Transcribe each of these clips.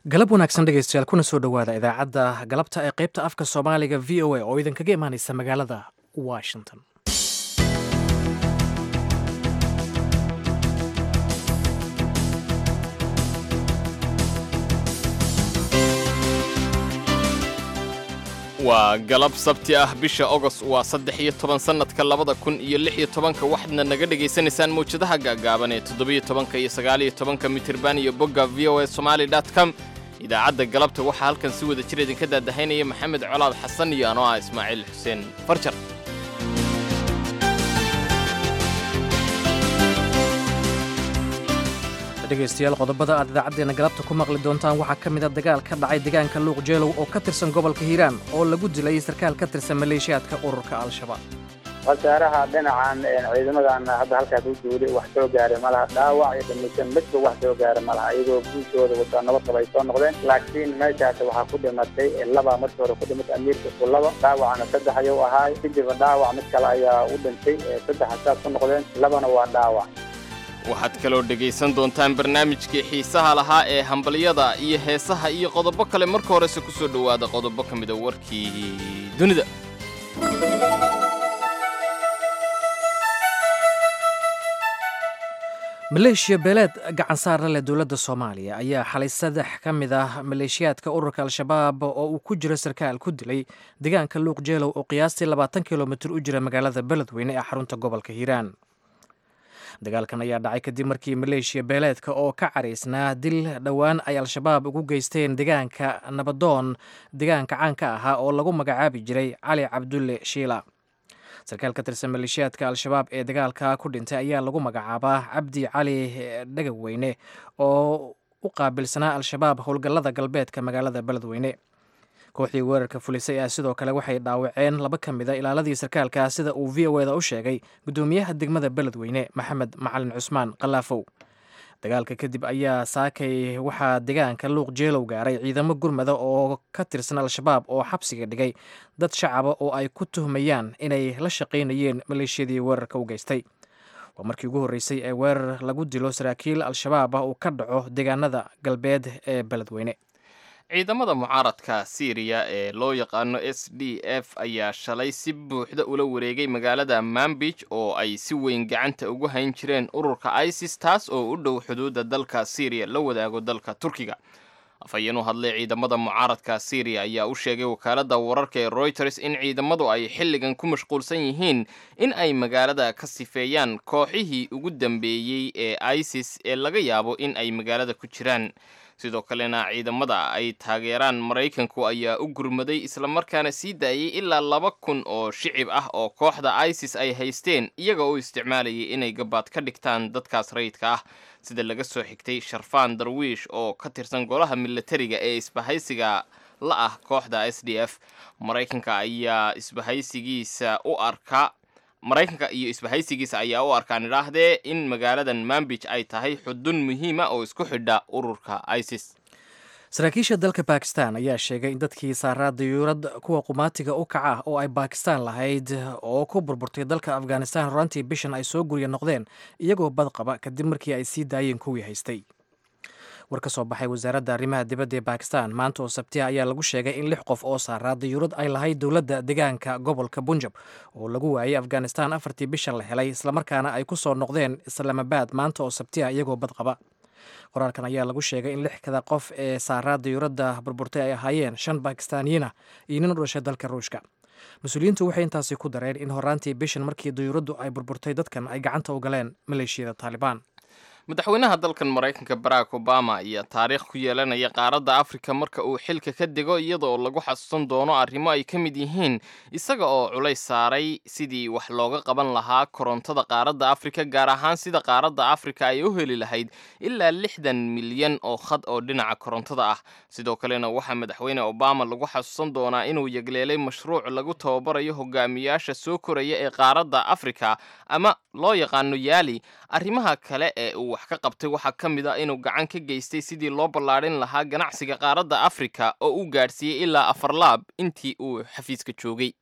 galab wanaagsan dhegaystayaal kuna soo dhowaada idaacadda galabta ee qaybta afka soomaaliga v o a oo idinkaga imaanaysa magaalada washington waa galab sabti ah bisha ogost waa saddex iyo toban sannadka labada kun iyo lix iyo tobanka waxaadna naga dhegaysanaysaan mawjadaha gaagaaban ee toddobiyo tobanka iyo sagaaliyo tobanka mitirban iyo bogga v o a somali com idaacadda galabta waxaa halkan si wada jir idinka daadahaynaya maxamed colaad xasan iyo anoo ah ismaaciil xuseen farjar dhegaystayaal qodobada aad idaacaddeenna galabta ku maqli doontaan waxaa ka mid a dagaal ka dhacay deegaanka luuq jeelow oo ka tirsan gobolka hiiraan oo lagu dilay sarkaal ka tirsan maleeshiyaadka ururka al-shabaab khasaaraha dhinacan ciidamadan hadda halkaas u duulay wax soo gaaray malaha dhaawac iyo dhimisho midba wax soo gaaray malaha iyagoo guushooda wataa nabad qaba ay soo noqdeen laakiin meeshaas waxaa ku dhimatay laba markii hore ku dhimatay amiirka ku laba dhaawacna saddex ayuu ahaay kadibna dhaawac mid kale ayaa u dhintay saddex saas ku noqdeen labana waa dhaawac waxaad kaloo dhegaysan doontaan barnaamijkii xiisaha lahaa ee hambalyada iyo heesaha iyo qodobo kale marka horese ku soo dhowaada qodobo ka mida warkii dunida maleeshiya beeleed gacan saara leh dowladda soomaaliya ayaa xalay saddex ka mid ah maleeshiyaadka ururka al-shabaab oo uu ku jiro sarkaal ku dilay deegaanka luuq jeelow oo qiyaastii labaatan kilomitir u jira magaalada beledweyne ee xarunta gobolka hiiraan dagaalkan ayaa dhacay kadib markii maleeshiya beeleedka oo ka caraysnaa dil dhowaan ay al-shabaab ugu geysteen deegaanka nabadoon deegaanka caanka ahaa oo lagu magacaabi jiray cali cabdulle shiila sarkaal ka tirsan maleeshiyaadka al-shabaab ee dagaalka ku dhintay ayaa lagu magacaabaa cabdi cali dhagaweyne oo u qaabilsanaa al-shabaab howlgallada galbeedka magaalada beledweyne kooxdii weerarka fulisay ah sidoo kale waxay dhaawaceen laba ka mid a ilaaladii sarkaalka sida uu v o eda u sheegay guddoomiyaha degmada beledweyne maxamed macalin cusmaan kalaafow dagaalka kadib ayaa saakay waxaa deegaanka luuq jeelow gaaray ciidamo gurmada oo ka tirsan al-shabaab oo xabsiga dhigay dad shacaba oo ay ku tuhmayaan inay la shaqaynayeen maleeshiyadii weerarka u geystay waa markii ugu horreysay ee weerar lagu dilo saraakiil al-shabaab ah uu ka dhaco deegaanada galbeed ee beledweyne ciidamada mucaaradka siiriya ee loo yaqaano s d f ayaa shalay si buuxda ula wareegay magaalada mambij oo ay si weyn gacanta ugu hayn jireen ururka isis taas oo u dhow xuduudda dalka siiriya la wadaago dalka turkiga afhayeen u hadlay ciidamada mucaaradka siiriya ayaa u sheegay wakaaladda wararka ee royters in ciidamadu ay xilligan ku mashquulsan yihiin in ay magaalada ka sifeeyaan kooxihii ugu dambeeyey ee isis ee laga yaabo in ay magaalada ku jiraan sidoo kalena ciidamada ay taageeraan maraykanku ayaa u gurmaday islamarkaana sii daayay ilaa laba kun oo shicib ah oo kooxda isis ay haysteen iyaga oo isticmaalayay inay gabaad ka dhigtaan dadkaas rayidka ah sida laga soo xigtay sharfaan darwiish oo ka tirsan golaha milatariga ee isbahaysiga la ah kooxda s d f maraykanka ayaa isbahaysigiisa u arka maraykanka iyo isbahaysigiisa ayaa u arkaan idhaahdee in magaaladan mambij ay tahay xudun muhiima oo isku xidha ururka isis saraakiisha dalka bakistan ayaa sheegay in dadkii saaraa dayuurad kuwa qumaatiga u kaca ah oo ay bakistan lahayd oo ku burburtay dalka afghanistan horaantii bishan ay soo gurya noqdeen iyagoo badqaba kadib markii ay sii daayeen kuwii haystay war ka soo baxay wasaaradda arrimaha dibadda ee bakistan maanta oo sabtiha ayaa lagu sheegay in lix qof oo saaraa dayuurad ay lahayd dowladda deegaanka gobolka bunjab oo lagu waayay afghanistan afartii bishan la helay islamarkaana ay ku soo noqdeen islaamabaad maanta oo sabtiha iyagoo badqaba qoraalkan ayaa lagu sheegay in lixkada qof ee saaraa dayuuradda burburtay ay ahaayeen shan bakistaaniyiina iyo nin u dhashay dalka ruushka mas-uuliyiintu waxay intaasi ku dareen in horaantii bishan markii dayuuraddu ay burburtay dadkan ay gacanta u galeen maleeshiyada taalibaan madaxweynaha dalkan maraykanka barack obama ayaa taariikh ku yeelanaya qaaradda afrika marka uu xilka ka dego iyadaoo lagu xasuusan doono arrimo ay ka mid yihiin isaga oo culays saaray sidii wax looga qaban lahaa korontada qaaradda afrika gaar ahaan sida qaaradda afrika ay u heli lahayd ilaa lixdan milyan oo khad oo dhinaca korontada ah sidoo kalena waxaa madaxweyne obama lagu xasuusan doonaa inuu yegleelay mashruuc lagu tababarayo hogaamiyaasha soo koraya ee qaaradda afrika ama loo yaqaano yaali arrimaha kale ee uu wax ka qabtay waxaa ka mid a inuu gacan ka geystay sidii loo ballaadhin lahaa ganacsiga qaaradda afrika oo uu gaadhsiiyey ilaa afar laab intii uu xafiiska joogay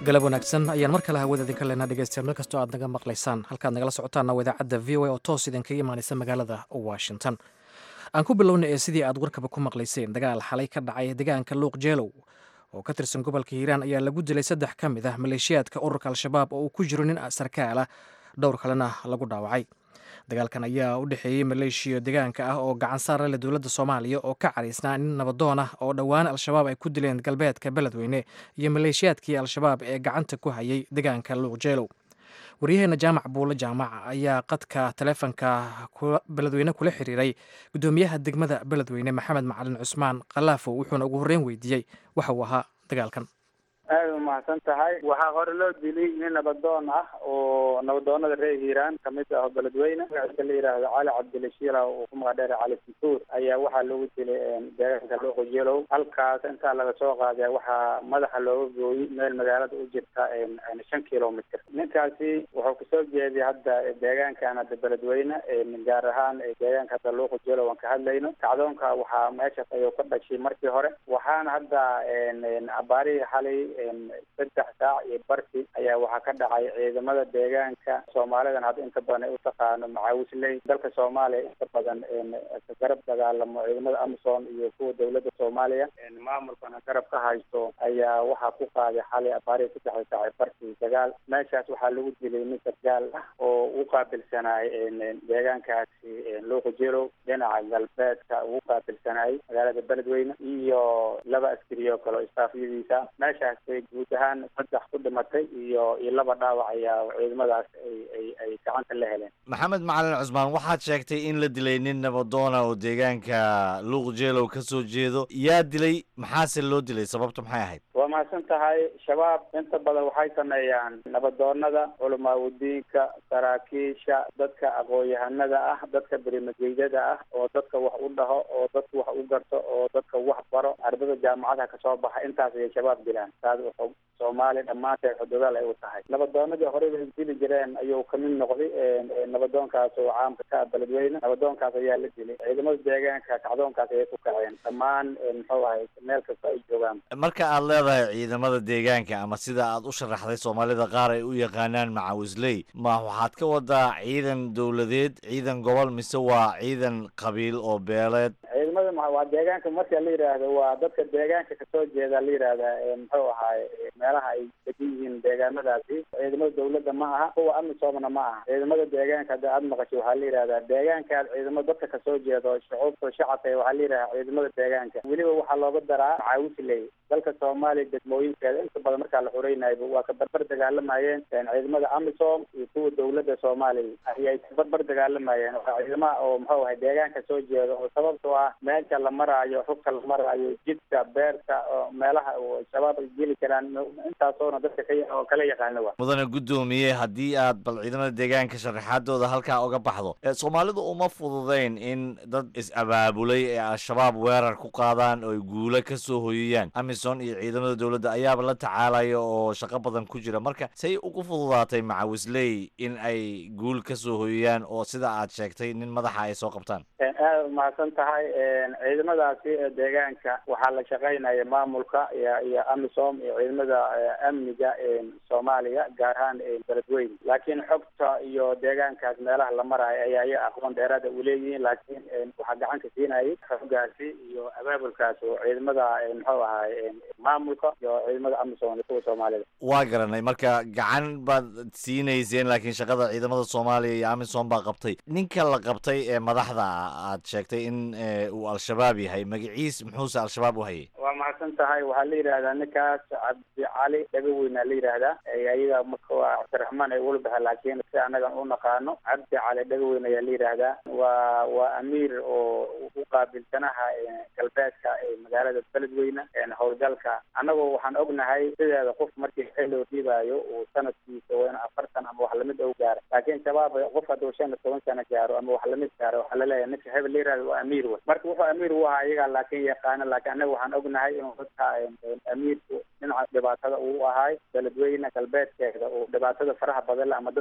galab wanaagsan ayaan mar kale hawada idinka leenaa dhegeystayaal meel kastoo aad naga maqlaysaan halkaad nagala socotaanna waa idaacadda v o a oo toos idinkaga imaanaysa magaalada washington aan ku bilowna ee sidii aad warkaba ku maqlayseen dagaal xalay ka dhacay deegaanka luuq jeelow oo ka tirsan gobolka hiiraan ayaa lagu dilay saddex ka mid ah maleeshiyaadka ururka al-shabaab oo uu ku jiro nin sarkaal ah dhowr kalena lagu dhaawacay dagaalkan ayaa u dhexeeyey maleeshiya deegaanka ah oo gacan saara leh dowladda soomaaliya oo ka cariisnaa nin nabadoon ah oo dhowaan al-shabaab ay ku dileen galbeedka beledweyne iyo maleeshiyaadkii al-shabaab ee gacanta ku hayay deegaanka luuqjeelow waryaheena jaamac buulo jaamac ayaa qadka taleefonka beledweyne kula xiriiray guddoomiyaha degmada beledweyne maxamed macalin cusmaan kalaafow wuxuuna ugu horreyn weydiiyey waxa uu ahaa dagaalkan aada umahadsan tahay waxaa hore loo dilay nin nabadoon ah oo nabadoonada reer hiiraan kamid ah oo beledweyne magaciisa la yidhaahdo cali cabdilashiila oo ku magac dheera cali santuur ayaa waxaa loogu dilay deegaanka luuqo jeelow halkaas intaa laga soo qaaday waxaa madaxa looga gooyey meel magaalada u jirta shan kilomitr ninkaasi wuxuu kasoo jeeday hadda deegaankan hadda beledweyne gaar ahaan deegaanka hadda luuqo jeelow aan ka hadlayno kacdoonka waxaa meeshaas ayuu ka dhashay markii hore waxaana hadda abaarihii xalay saddex saac iyo barki ayaa waxaa ka dhacay ciidamada deegaanka soomaalidan hadda inta badan ay u taqaano macaawisley dalka soomaaliya inta badan garab dagaalamo ciidamada amazon iyo kuwa dowladda soomaaliya maamulkana garab ka haysto ayaa waxaa ku qaaday xalay abaarihii saddexda saac ee barki dagaal meeshaas waxaa lagu dilay nin sargaal ah oo u qaabilsanaay deegaankaasi luuqa jeelow dhinaca galbeedka ugu qaabilsanaay magaalada beledweyne iyo laba askari oo kale oo istaafyadiisa meeshaas guud ahaan saddex ku dhimatay iyo iyo laba dhaawac ayaa ciidamadaas ay ay ay gacanta la heleen maxamed macalin cusmaan waxaad sheegtay in la dilay nin nabadoona oo deegaanka luuq jeelow ka soo jeedo yaa dilay maxaase loo dilay sababtu maxay ahayd waa mahadsan tahay shabaab inta badan waxay sameeyaan nabadoonada culamaawidiinka saraakiisha dadka aqoon-yahanada ah dadka berimageydada ah oo dadka wax u dhaho oo dadka wax u garto oo dadka wax baro ardada jaamacadaha kasoo baxa intaas ayay shabaab dilaan taas wuxuu soomaaliya dhammaanteed xuduudaal ay u tahay nabadoonadii horey bay dili jireen ayuu kamid noqday nabadoonkaas oo caamka ka ah beledweyne nabadoonkaas ayaa la dilay ciidamada deegaanka kacdoonkaas ayay ku kaceen dhammaan muxuu ahay meel kasta ay joogaan marka aad leedahay ciidamada deegaanka ama sida aad u sharaxday soomaalida qaar ay u yaqaanaan macawisley ma waxaad ka wadaa ciidan dowladeed ciidan gobol mise waa ciidan qabiil oo beeleed ciidamada waa deegaanka marka la yidhaahdo waa dadka deegaanka kasoo jeeda la yidhaahda muxuu ahaay meelaha ay degan yihiin deegaanadaasi ciidamada dawladda ma aha kuwa amisoomna ma aha ciidamada deegaanka hadda aada maqasho waxaa la yidhahdaa deegaankaas ciidamo dadka kasoo jeedo shucuubta shacabka waxaa la yidhahdaa ciidamada deegaanka weliba waxaa looga daraa macaawisley dalka soomaaliya degmooyinkeeda inta badan markaa la xureynayba waa ka barbar dagaalamayeen ciidamada amisom iyo kuwa dawladda soomaaliya ayay ka barbar dagaalamayeen waa ciidamaha oo muxuu ahay deegaanka soo jeeda oo sababtoo ah meesha la maraayo xugka la maraayo jidka beerta oo meelaha shabaab ay geli karaan intaasoona dadka ka oo kala yaqaano wa mudane guddoomiye haddii aad bal ciidamada deegaanka sharaxaadooda halkaa uga baxdo soomaalidu uma fududayn in dad is-abaabulay ee al-shabaab weerar ku qaadaan oo ay guulo ka soo hoyiyaan amison iyo ciidamada dowladda ayaaba la tacaalaya oo shaqo badan ku jira marka say ugu fududaatay macawisley in ay guul ka soo hoyiyaan oo sida aad sheegtay nin madaxa ay soo qabtaan aada umahadsan tahay ciidamadaasi deegaanka waxaa la shaqaynaya maamulka iyo iyo amisom iyo ciidamada amniga soomaaliya gaar ahaan beledweyne laakiin xogta iyo deegaankaas meelaha la maraayo ayaa iya aqoon dheeraada u leeyihiin laakiin waxaa gacanka siinayay xoogaasi iyo abaabulkaas oo ciidamada muxuu ahaay maamulka iyo ciidamada amisom iyo kuwa soomaalida waa garanay marka gacan baad siinayseen laakiin shaqada ciidamada soomaaliya iyo amisom baa qabtay ninka la qabtay ee madaxda aad sheegtay in uu al-shabaab yahay magaciis muxuuse al-shabaab u hayay waa mahadsan tahay waxaa la yidhahdaa ninkaas cabdi cali dhagaweyna la yidhaahdaa ayaga marka waa cabdiraxmaan ay ula baxa laakiin si anagan u naqaano cabdi cali dhagaweyn ayaa la yidhaahdaa waa waa amiir oo u qaabilsanaha galbeedka magaalada beledweyne howlgalka annagoo waxaan ognahay sideeda qof markii xil loo dhiibaayo uu sanadkiisa waa in afartan ama wax lamid ou gaaro laakiin shabaab qof hadduu shan iyo toban sano gaaro ama wax lamid gaaro waxaa laleeyahay ninka hebel la yihahdo waa amiir wey marka wuxuu amiir u ahaa iyagaa laakiin yaqaano laakiin annaga waxaan ognahay inuu dadka amiirku dhinaca dhibaatada uu ahaay beledweyne galbeedkeeda uu dhibaatada faraha badan le ama dadka ha lagu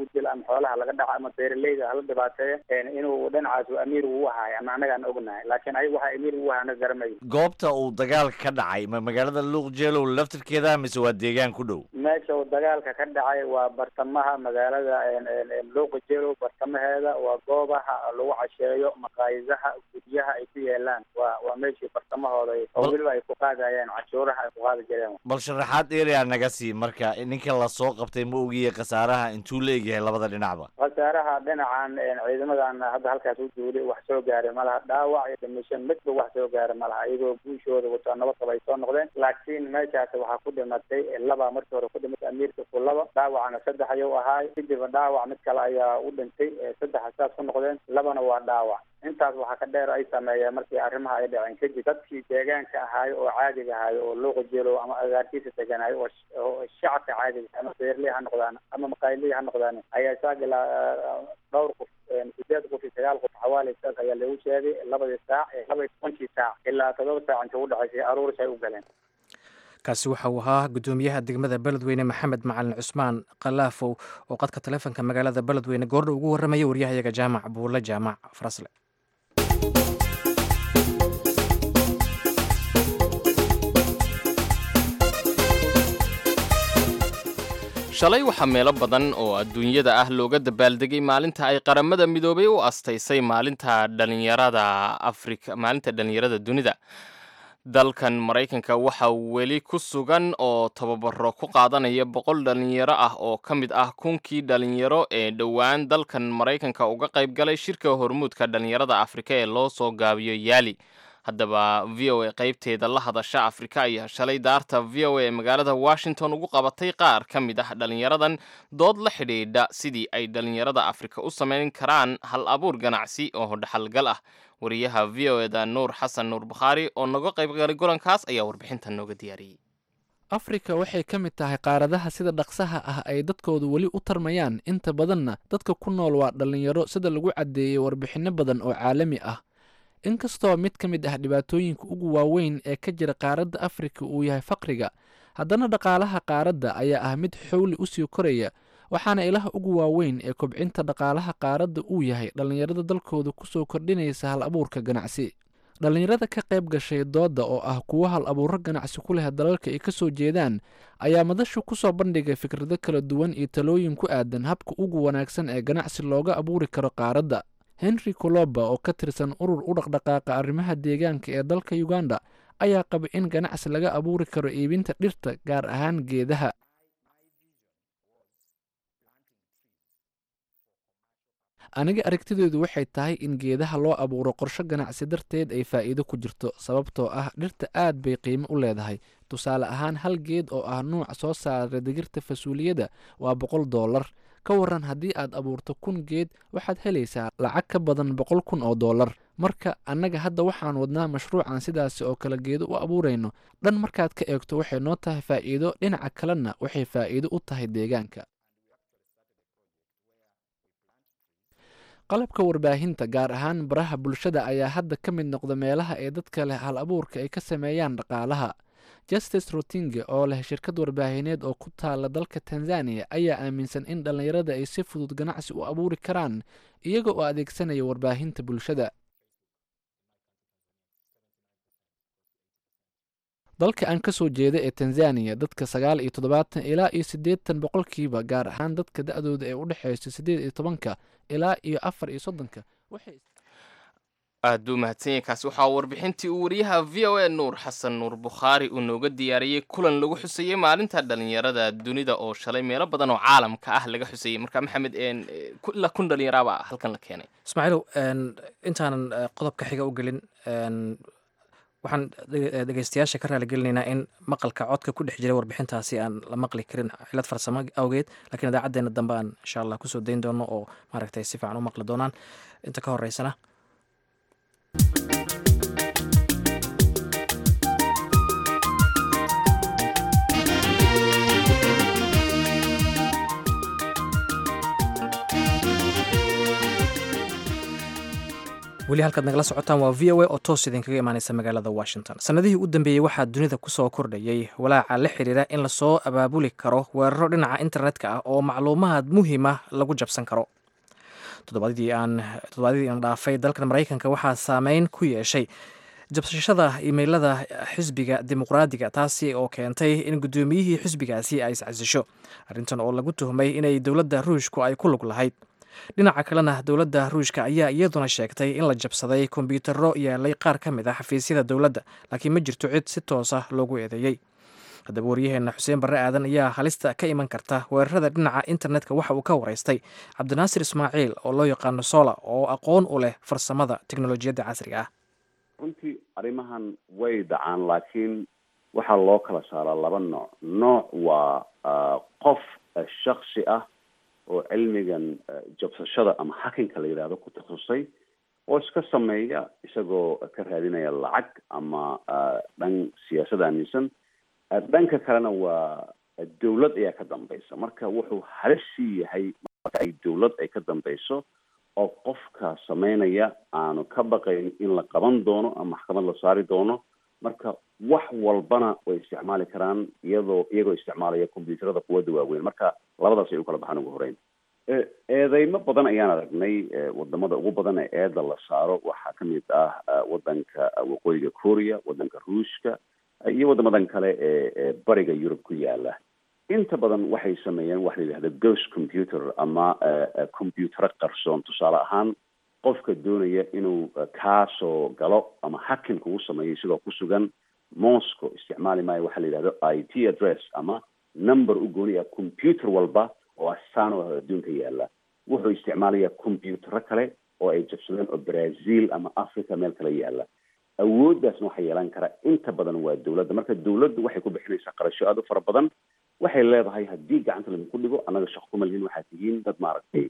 dilo ama xoolaha laga dhaco ama beeraleyda hala dhibaateeyo inuu dhinacaas amiir uu ahaay ama annagaan ognahay laakiin ayaga waxaa amiir uu ahaana garamayo goobta uu dagaalka ka dhacay ma magaalada luuq jeelow laftirkeeda mise waa deegaan ku dhow meesha uu dagaalka ka dhacay waa bartamaha magaalada luuqa jeelow bartamaheeda waa goobaha lagu casheeyo maqaayidaha guryaha ay ku yeelaan waa waa meeshii bartamahooda oo weliba ay ku qaadayeen cashuuraha ay ku qaadi jireen bal sharaxaad erea naga sii marka ninka lasoo qabtay ma ogiye khasaaraha intuu la egyahay labada dhinacba khasaaraha dhinacan ciidamadan hadda halkaas u duulay wax soo gaaray malaha dhaawac iyo dhimisho midba wax soo gaaray malaha iyagoo guushooda wato nabad qaba ay soo noqdeen laakiin meeshaas waxaa ku dhimatay laba markii hore ku dhimatay amiirka ku laba dhaawacna saddex ayuu ahaay kadibna dhaawac mid kale ayaa u dhintay saddex saas ku noqdeen labana waa dhaawac intaas waxaa ka dheer ay sameeyeen markii arrimaha ay dhaceen kadib dadkii deegaanka ahaayo oo caadiga ahaayo oo luuqa jeelow ama agaarkiisa deganaayo oo shacabka caadiga ama beerley ha noqdaan ama maqaayiley ha noqdaan ayaa saagilaa dhowr qof sideed qof iyo sagaal qof xawaali saas ayaa lagu sheegay labadii saac labaiy tobankii saac ilaa todoba saac inta u dhexaysay aruuris ay u galeen kaasi waxa uu ahaa gudoomiyaha degmada beledweyne maxamed macalin cusmaan kalaafow oo qadka taleefonka magaalada beledweyne goordha ugu warramaya waryahayaga jaamac buulle jaamac farasle shalay waxaa meelo badan oo adduunyada ah looga dabaaldegay maalinta ay qaramada midoobay u astaysay maalinta dhalinyarada afrika maalinta dhalinyarada dunida dalkan maraykanka waxaa weli ku sugan oo tababaro ku qaadanaya boqol dhalinyaro ah oo ka mid ah kunkii dhalinyaro ee dhowaan dalkan maraykanka uga qayb galay shirka hormuudka dhalinyarada afrika ee loo soo gaabiyo yaali haddaba v o a qaybteeda la hadasha afrika ayaa shalay daarta v o a ee magaalada washington ugu qabatay qaar ka mid ah dhalinyaradan dood la xidhiidha sidii ay dhalinyarada afrika u samayn karaan hal abuur ganacsi oo dhaxalgal ah wariyaha v o eda nuur xasan nuur bukhaari oo naga qaybgalay golankaas ayaa warbixintan nooga diyaariyey afrika waxay ka mid tahay qaaradaha sida dhaqsaha ah ay dadkoodu weli u tarmayaan inta badanna dadka ku nool waa dhallinyaro sida lagu caddeeyey warbixinno badan oo caalami ah inkastoo mid ka mid ah dhibaatooyinka ugu waaweyn ee ka jira qaaradda afrika uu yahay faqriga haddana dhaqaalaha qaaradda ayaa ah mid xowli u sii koraya waxaana ilaha ugu waaweyn ee kobcinta dhaqaalaha qaaradda uu yahay dhallinyarada dalkooda kusoo kordhinaysa hal abuurka ganacsi dhallinyarada ka qayb gashay doodda oo ah kuwo hal abuuro ganacsi ku leh dalalka ay ka soo jeedaan ayaa madashu ku soo bandhigay fikrado kala duwan iyo talooyin ku aadan habka ugu wanaagsan ee ganacsi looga abuuri karo qaaradda henry coloba oo ka tirsan urur u dhaqdhaqaaqa arrimaha deegaanka ee dalka uganda ayaa qaba in ganacsi laga abuuri karo iibinta dhirta gaar ahaan geedaha aniga aragtideedu waxay tahay in geedaha loo abuuro qorsho ganacsi darteed ay faa'iido ku jirto sababtoo ah dhirta aad bay qiimo u leedahay tusaale ahaan hal geed oo ah nuuc soo saara digirta fasuuliyada waa boqol doolar ka waran haddii aad abuurto kun geed waxaad helaysaa lacag ka badan boqol kun oo doolar marka annaga hadda waxaan wadnaa mashruucan sidaasi oo kale geedo u abuurayno dhan markaad ka eegto waxay noo tahay faa'iido dhinaca kalena waxay faa'iido u tahay deegaanka qalabka warbaahinta gaar ahaan baraha bulshada ayaa hadda ka mid noqda meelaha ee dadka leh hal abuurka ay ka sameeyaan dhaqaalaha justice rotinge oo leh shirkad warbaahineed oo ku taala dalka tanzaniya ayaa aaminsan in dhallinyarada ay si fudud ganacsi u abuuri karaan iyaga oo adeegsanaya warbaahinta bulshada dalka aan ka soo jeeda ee tanzaniya dadka sagaal iyo toddobaatan ilaa iyo siddeetan boqolkiiba gaar ahaan dadka da-dooda ee u dhexeysa siddeed iyo tobanka ilaa iyo afar iyo soddonka waxay aad buu mahadsanyahy kaasi waxaa warbixintii uu wariyaha v o a nuur xasan nuur bukhaari uu nooga diyaariyey kulan lagu xusayey maalinta dhalinyarada dunida oo shalay meelo badan oo caalamka ah laga xusayey marka maxamed ilaa kun dhalinyaraaba halkan la keenay ismaaciilow intaanan qodobka xiga u gelin waxaan dhegeystayaasha ka raaligelinaynaa in maqalka codka ku dhex jiray warbixintaasi aan la maqli karin cilad farsamo awgeed lakiin idaacadeena dambe aan insha allah kusoo dayn doono oo maaragtay si fiican u maqli doonaan inta ka horeysana weli halkaad nagala socotaan waa v o a oo toos idinkaga imaaneysa magaalada washington sannadihii u dambeeyey waxaa dunida kusoo kordhayey walaaca la xiriira in lasoo abaabuli karo weeraro dhinaca internetka ah oo macluumaad muhiima lagu jabsan karo toddobaadadii aan dhaafay dalkan maraykanka waxaa saameyn ku yeeshay jabsashada imeylada xisbiga dimuqraadiga taasi oo keentay in guddoomiyihii xisbigaasi ay iscasisho arrintan oo lagu tuhmay inay dowladda ruushku ay ku lug lahayd dhinaca kalena dowladda ruushka ayaa iyaduna sheegtay in la jabsaday kombyuutarro yaalay qaar ka mid ah xafiisyada dowladda laakiin ma jirto cid si toosa loogu eedeeyey haddaba waryaheena xuseen barre aadan ayaa halista ka iman karta weerarada dhinaca internetka waxa uu ka waraystay cabdinaasir ismaaciil oo loo yaqaano sola oo aqoon u leh farsamada teknolojiyadda casriga ah runtii arrimahan way dhacaan laakiin waxaa loo kala saaraa laba nooc nooc waa qof shaksi ah oo cilmigan jabsashada ama hakinka la yidhahdo ku takhasusay oo iska sameeya isagoo ka raadinaya lacag ama dhan siyaasad aaminsan dhanka kalena waa dawlad ayaa ka dambaysa marka wuxuu halissii yahay marka ay dawlad ay ka dambayso oo qofka sameynaya aanu ka baqayn in la qaban doono ama maxkamad la saari doono marka wax walbana way isticmaali karaan iyadoo iyagoo isticmaalaya combyuutarada quwadda waaweyn marka labadaas ay u kala baxaan ugu horeyn eedeymo badan ayaan aragnay wadamada ugu badan ee eeda la saaro waxaa kamid ah wadanka waqooyiga korea wadanka ruushka iyo wadamadan kale ee bariga yurub ku yaala inta badan waxay sameeyeen waxa la yidhahda ghost computer ama combyutaro qarsoon tusaale ahaan qofka doonaya inuu kaasoo galo ama hakin kugu sameeyo sidoo ku sugan moscow isticmaali maayo waxaa la yidhahdo i t address ama number u gooni ah computer walba oo astaan oo adduunka yaala wuxuu isticmaalayaa combyutaro kale oo ay jabsadeen oo brazil ama africa meel kale yaala awooddaasna waxaa yeelan kara inta badan waa dawladda marka dawladdu waxay ku bixinaysaa qarasho aada u fara badan waxay leedahay haddii gacanta laydinku dhigo annaga shaqo kuma lihin waxaad tihiin dad maaragtay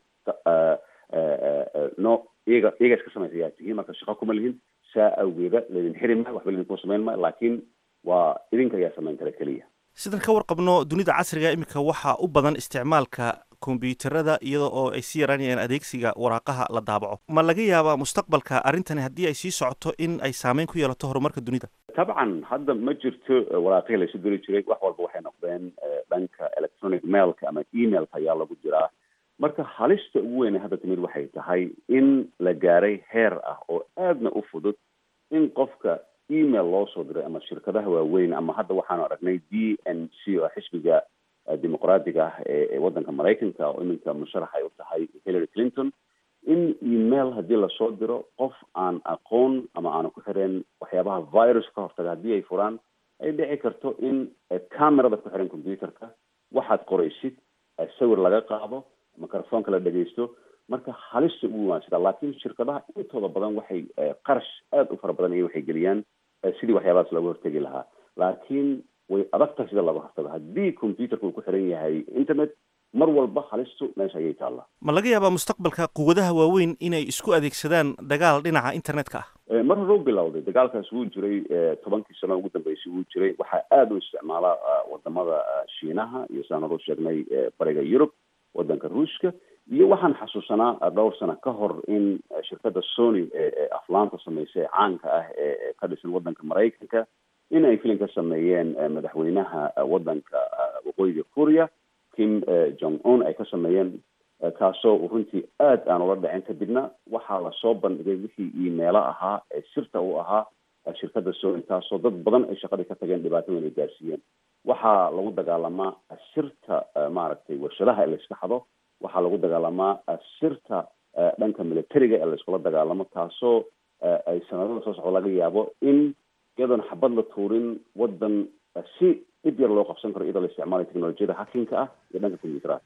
no iyaga iyaga iska samaysa ayaa tihiin marka shaqo kuma lihin saa awgeeda laydin xiri maayo waxba laydinku samayn maayo laakiin waa idinka ayaa samayn kara keliya sidan ka warqabno dunida casriga iminka waxaa u badan isticmaalka kombyuutarada iyada oo ay sii yaraanayaan adeegsiga waraaqaha la daabaco ma laga yaabaa mustaqbalka arrintani haddii ay sii socoto in ay saameyn ku yeelato horumarka dunida tabcan hadda ma jirto waraaqihii laysu diri jiray wax walba waxay noqdeen dhanka electronic mailka ama emailka ayaa lagu jiraa marka halista ugu weyne hadda timid waxay tahay in la gaaray heer ah oo aadna u fudud in qofka email loo soo diray ama shirkadaha waaweyn ama hadda waxaanu aragnay d n c oo xisbiga dimuqraadiga ah ee waddanka maraykanka oo iminka musharax ay u tahay hillary clinton in email haddii lasoo diro qof aan aqoon ama aanu ku xireen waxyaabaha virus ka hortaga haddii ay furaan ay dhici karto in camerada ku xiran computerka waxaad qoraysid sawir laga qaado microfonka la dhegaysto marka halista ugu waansida laakiin shirkadaha intooda badan waxay qarash aada u fara badan iyo waxay geliyaan sidii waxyaabahaas looga hortegi lahaa laakiin way adag tahay sida looga hortago haddii computerka uu ku xiran yahay internet mar walba halistu meesha ayay taallaa ma laga yaabaa mustaqbalka quwadaha waaweyn inay isku adeegsadaan dagaal dhinaca internetka ah mar hore u bilowday dagaalkaas wuu jiray tobankii sano ugu dambeysay wuu jiray waxaa aada u isticmaala wadamada shiinaha iyo sidaan hore u sheegnay bariga yurub wadanka ruushka iyo waxaan xasuusanaa dhowr sano ka hor in shirkadda sony ee aflaanta sameysay ee caanka ah ee ka dhisan wadanka maraykanka in ay filim ka sameeyeen madaxweynaha wadanka waqooyiga korea kim jong un ay ka sameeyeen kaasoo runtii aad aan ula dhacin kadibna waxaa lasoo bandhigay wixii imeelo ahaa ee sirta u ahaa shirkadda sony taasoo dad badan ay shaqadii ka tageen dhibaato weyn ay gaarsiiyeen waxaa lagu dagaalamaa sirta maaragtay warshadaha ee layska xado waxaa lagu dagaalamaa sirta dhanka militariga ee layskula dagaalamo taasoo ay sanadada soo socdo laga yaabo in iyadoon xabad la tuurin wadan si dhib yar loo qabsan karo iyadoo la isticmaalayo teknolojiyada hakinka ah iyo dhanka combyuteraha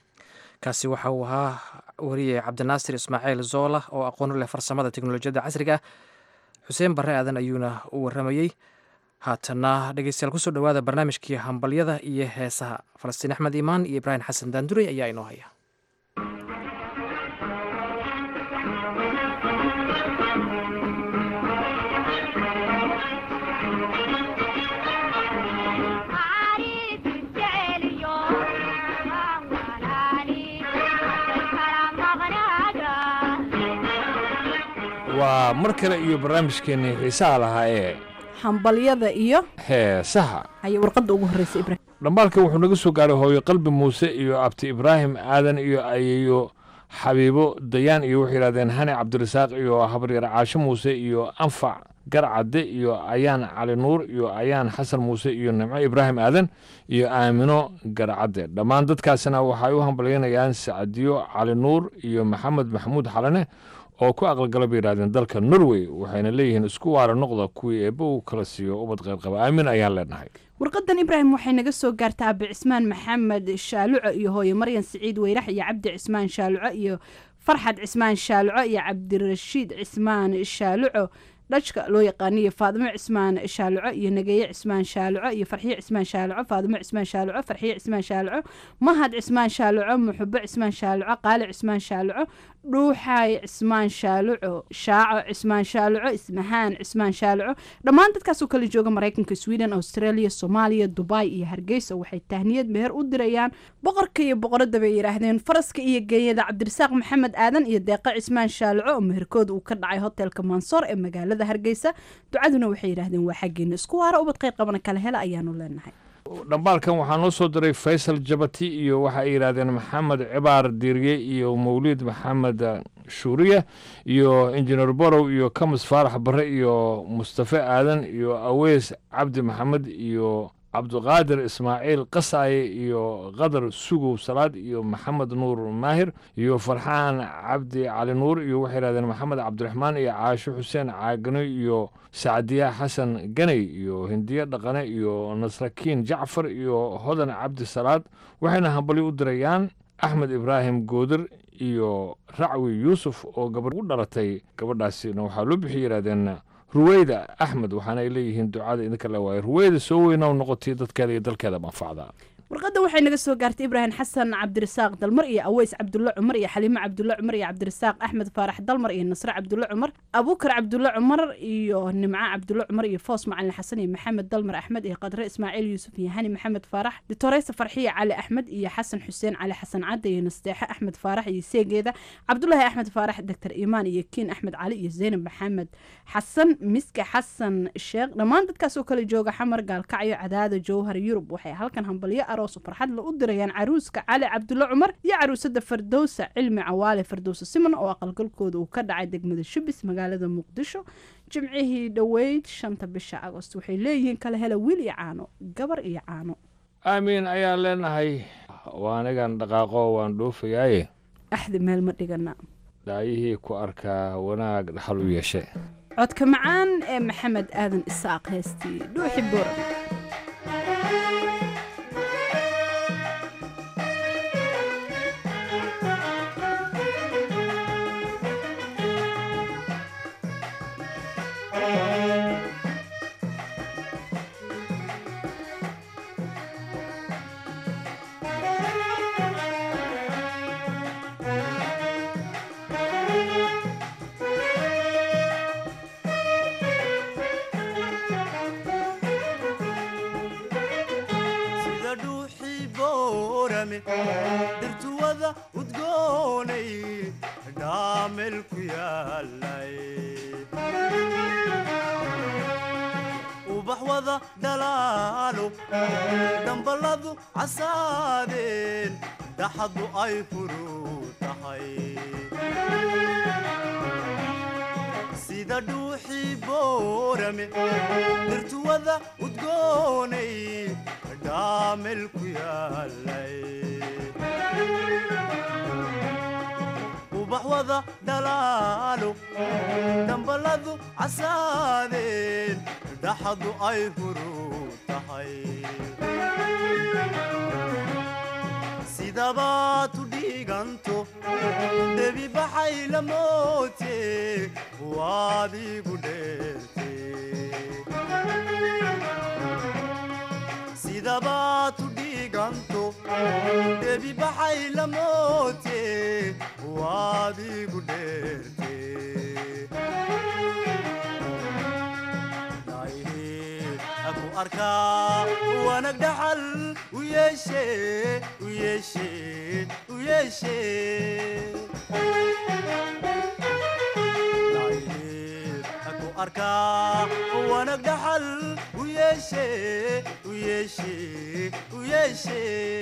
kaasi waxa uu ahaa wariye cabdinaasir ismaaciil zoola oo aqoon u leh farsamada teknolojiyadda casriga ah xuseen barre aadan ayuuna u warramayey haatana dhegeystayaal kusoo dhowaada barnaamijkii hambalyada iyo heesaha falastiin axmed iimaan iyo ibraahim xasan daandurey ayaa inoo haya waa mar kale iyo barnaamijkeennii xiisaha lahaa ee hambalyada iyo heesaha haya warqadda ugu horreysa ibraahim dhambaalka wuxuu naga soo gaaray hooyo qalbi muuse iyo abti ibraahim aadan iyo ayeeyo xabiibo dayaan iyo waxay yidhahdeen hani cabdirasaaq iyo habaryar caasho muuse iyo anfac garcadde iyo ayaan cali nuur iyo ayaan xasan muuse iyo nimco ibraahim aadan iyo aamino garcadde dhammaan dadkaasina waxay u hambalyanayaan sacdiyo cali nuur iyo maxamed maxamuud xalane oo ku aqalgala bay yidhahdeen dalka norway waxayna leeyihiin isku waara noqda kuwii eebba uu kala siiyo ubad qayrqaba aamin ayaan leenahay warqadan ibraahim waxay naga soo gaartaa abi cismaan maxamed shaaluco iyo hooye maryan siciid weyrax iyo cabdi cismaan shaaluco iyo farxad cismaan shaaluco iyo cabdirashiid cismaan shaaluco dhajka loo yaqaaniyo faadimo cismaan shaaluco iyo nageeye cismaan shaaluco iyo farxiye cismaan shaaluco faadimo cismaan shaaluco farxiye cismaan shaaluco mahad cismaan shaaluco muxubo cismaan shaaluco qaali cismaan shaaluco dhuuxaay cismaan shaaluco shaaco cismaan shaaluco ismahaan cismaan shaaluco dhammaan dadkaasoo kala jooga maraykanka sweden australia soomaaliya dubai iyo hargeysa waxay tahniyad meher u dirayaan boqorka iyo boqoradda bay yidhaahdeen faraska iyo geeyada cabdirasaaq maxamed aadan iyo deeqa cismaan shaaluco oo meherkooda uu ka dhacay hotelka mansoor ee magaalada hargeysa ducaduna waxay yidhaahdeen waa xaggeena isku waara ubad qayr qabana kala hela ayaanu leenahay dhambaalkan waxaa noo soo diray faysal jabati iyo waxa ay yidhaahdeen maxamed cibaar diiriye iyo mawliid maxamed shuuriye iyo injineer borow iyo kamis faarax bare iyo mustafe aadan iyo aweys cabdi maxamed iyo cabdiqaadir ismaaciil qasaaye iyo qadar sugow salaad iyo maxamed nuur maahir iyo farxaan cabdi cali nuur iyo waxay yidhahdeen maxamed cabdiraxmaan iyo caasho xuseen caagano iyo sacdiya xasan ganey iyo hindiye dhaqane iyo nasrakiin jacfar iyo hodan cabdi salaad waxayna hambalyo u dirayaan axmed ibraahim goodir iyo racwi yuusuf oo gabadh u dhalatay gabadhaasina waxaa loo bixi yidhahdeen ruweyda axmed waxaana ay leeyihiin ducada idinka la waayay ruweyda soo weyna noqotay dadkeeda iyo dalkeeda manfacda warqadda waxay naga soo gaartay ibraahim xasan cabdirasaaq dalmar iyo aweys cabdulle cumar iyo xaliimo cabdulle cumar iyo cabdirasaaq axmed faarax dalmar iyo nasre cabdulle cumar abuukar cabdulle cumar iyo nimco cabdulle cumar iyo foos macalin xasan iyo maxamed dalmar axmed iyo qadre ismaaciil yuusuf iyo hani maxamed faarax ditoreysa farxiya cali axmed iyo xasan xuseen cali xasan cadde iyo nasteexe axmed faarax iyo seegeeda cabdulaahi axmed faarax doctor imaan iyo kiin axmed cali iyo zeynab maxamed xasan miska xasan sheekh dhammaan dadkaasoo kale jooga xamar gaalkacyo cadaada jowhar yurub waxay halkan hambalyo aroos farxad la u dirayaan caruuska cali cabdulle cumar iyo caruusada fardowsa cilmi cawaale fardowsa siman oo aqalgalkooda uu ka dhacay degmada shubis magaalada muqdisho jimcihii dhoweyd shanta bisha agost waxay leeyihiin kala hela wiil iyo caano gabar iyo caano aamiin ayaan leenahay waa anigan dhaqaaqo waan dhoofayaaye axdi meel ma dhigana dhaayihii ku arkaa wanaag dhaxal u yeeshe codka macaan ee maxamed aadan isaaq heestii dhuuxi buuran dhirtuwada udgoonay dhaamel ku yaalay ubax wada dhalaalo dhambaladu casaadeen dhaxadu ay furu tahay sida dhuuxii boorame dhirtuwada udgoonay dhaamel ku yaalay ubax wada dhalaalo dhambaladu casaadeen dhaxadu ay furu tahay sidabaad u dhiiganto debi baxay la moote waad igu dheerte sidabaad u dhiiganto debi baxay la moote waad igu dheerte aku arkaa wanag dhaxal u yeeshe u yeeshe u yeeshe arkaa wanag dhaxal u yeeshe u yeeshe u yeeshe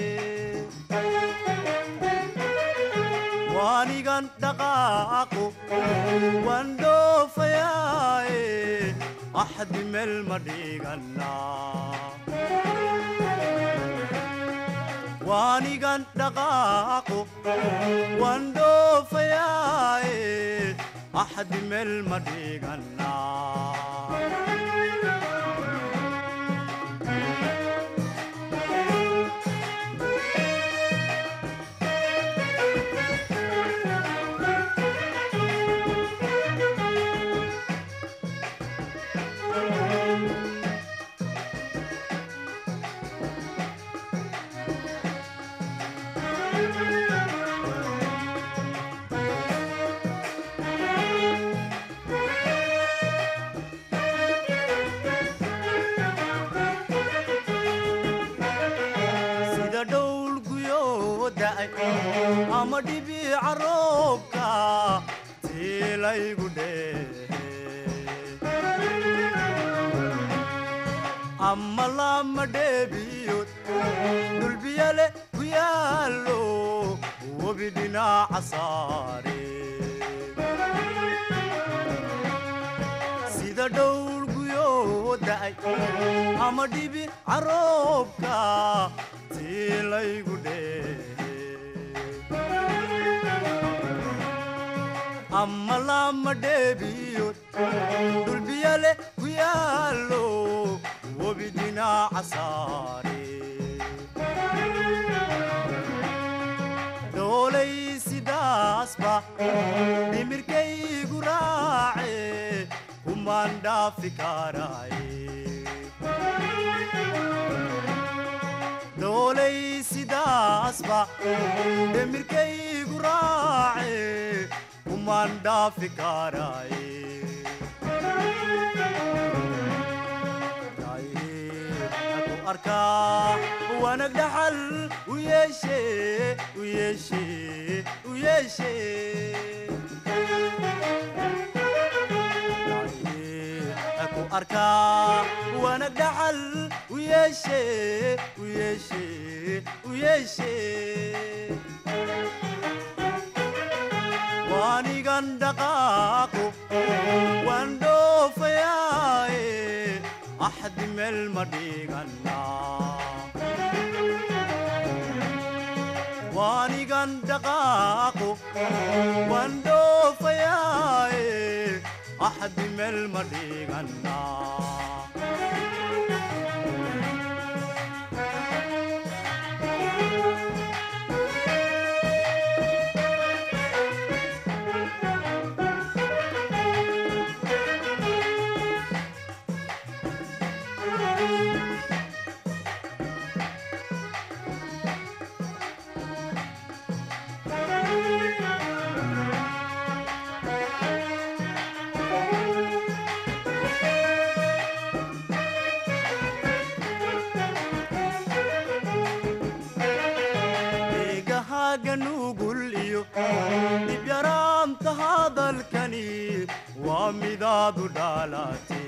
waanigan dhaqaaqo waan dhoofayaaye axdi meel ma dhigannaa waanigan dhaqaaqo waan dhoofayaaye axdi meel ma dhigannaa sida dhowl guyoo da'ay ama dhibiica roobka tiilaygu dheehe ama lama dheebiyood dhulbiyale ku yaallo webi dhinaca saare sida dhowl guyoo da'ay ama dhibi caroobka tiilaygu dheehe ama lama dheebiyood dhulbiyale ku yaallo webi dhinaca saare dhoolay sidaasba dhimirkaygu raace kumaan dhaafi karaaye dhoolay sidaasba dhimirkaygu raace kumaan dhaafi karaaye ku arkaa wanag dhaxal u yeeshe u yeeshe u yeeshe ku arkaa wanag dhaxal u yeeshe u yeeshe u yeeshe waanigan dhaqaaqo waan dhoofayaaye axdi meel ma dhigannaa waanigan dhaqaaqo waan dhoofayaaye axdi meel ma dhigannaa deegahaaga nugul iyo dhibyaraanta hadalkani waa midaadu dhaalate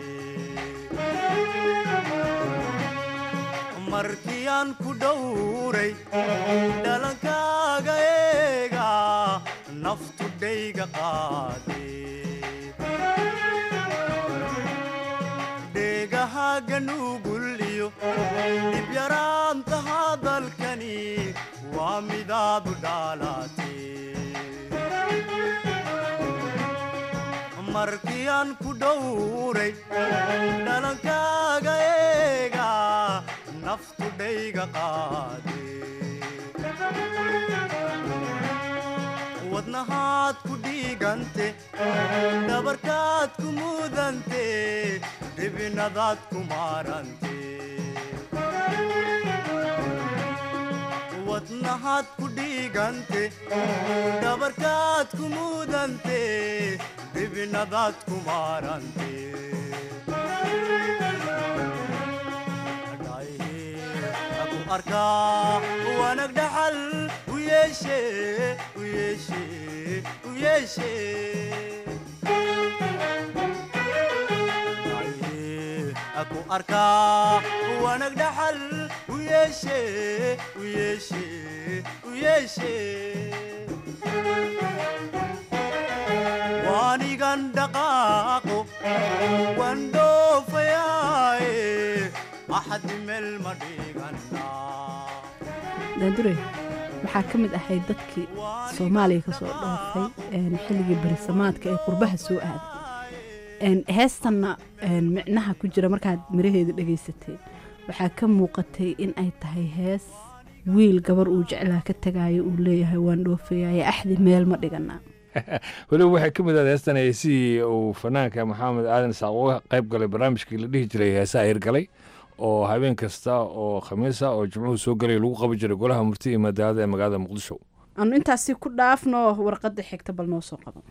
markii aan ku dhowray dhalankaaga eega naftu dhayga qaade dheegahaaga nugul iyo dhibyaraanta hadalkani waa midaadu dhaalate markii aan ku dhowray dhalankaaga eega naftu dhayga qaade wadnahaad ku dhiigante dhabarkaad ku mudante dhibinadaad ku maarante wadnahaad ku dhiigante dhabarkaad ku mudante dhibinadaad ku maarante ku arkaa wanag dhaxal u yeeshe u yeeshe u yeeshe ku arkaa wanag dhaxal u yeeshe u yeeshe u yeeshe waanigan dhaqaaqo waan dhoofayaaye axadi meel ma dhigannaa daandure waxaa ka mid ahayd dadkii soomaaliya ka soo dhoofay een, xilligii berisamaadka ee qurbaha soo aaday Een, heestanna een, micnaha ku jira markaad miraheeda dhegaysateen waxaa ka muuqatay in ay tahay hees wiil gabar uu jeclaa ka tagaayo uu leeyahay waan dhoofayaye axdi meel ma dhiganaa weliba waxay ka mid ahayd heestan heesihii uu fanaanka maxamed aadan isaaq uga qayb galay barnaamijkii la dhihi jiray heesaha hirgalay oo habeen kasta oo khamiisa oo jimcuhu soo gelay lagu qaban jiray golaha murti iyo madaalada ee magaalada muqdisho aanu intaasi ku dhaafno warqadda xigta bal noo soo qaban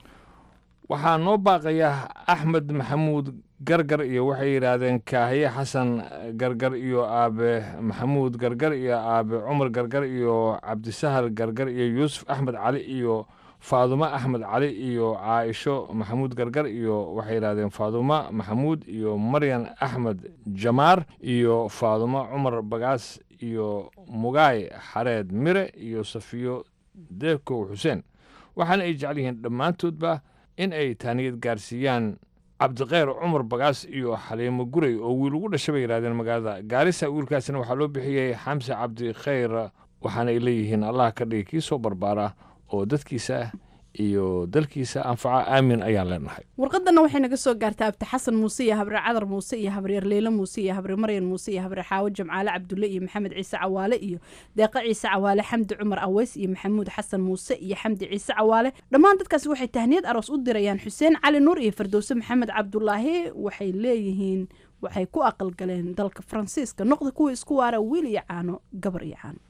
waxaa noo baaqaya axmed maxamuud gargar iyo waxay yidhaahdeen kaahiye xasan gargar iyo aabe maxamuud gargar iyo aabe cumar gargar iyo cabdisahal gargar iyo yuusuf axmed cali iyo faadumo axmed cali iyo caaisho maxamuud gargar iyo waxay yidhahdeen faadumo maxamuud iyo maryan axmed jamaar iyo faadumo cumar bagaas iyo mugaay xareed mire iyo safiyo deekow xuseen waxaana ay jecel yihiin dhammaantoodba in ay taaniyad gaarsiiyaan cabdikheyr cumar bagaas iyo xaliimo gurey oo wiil ugu dhashay bay yidhahdeen magaalada gaarisa wiilkaasina waxaa loo bixiyey xamse cabdikheyr waxaana ay leeyihiin allah ka dhigi kii soo barbaara oo dadkiisa iyo dalkiisa anfaca aamin ayaan leenahay warqadana waxay naga soo gaartay abti xasan muuse iyo habre cadar muuse iyo habreer leyle muuse iyo habre maryan muuse iyo habre xaawo jamcaale cabdulle iyo maxamed ciise cawaale iyo deeqa ciise cawaale xamdi cumar aweys iyo maxamuud xasan muuse iyo xamdi ciise cawaale dhammaan dadkaasi waxay tahniyad aroos u dirayaan xuseen cali nuur iyo fardowse maxamed cabdulaahi waxay leeyihiin waxay ku aqalgaleen dalka faransiiska noqda kuwa isku waara wiil iyo caano gabar iyo caano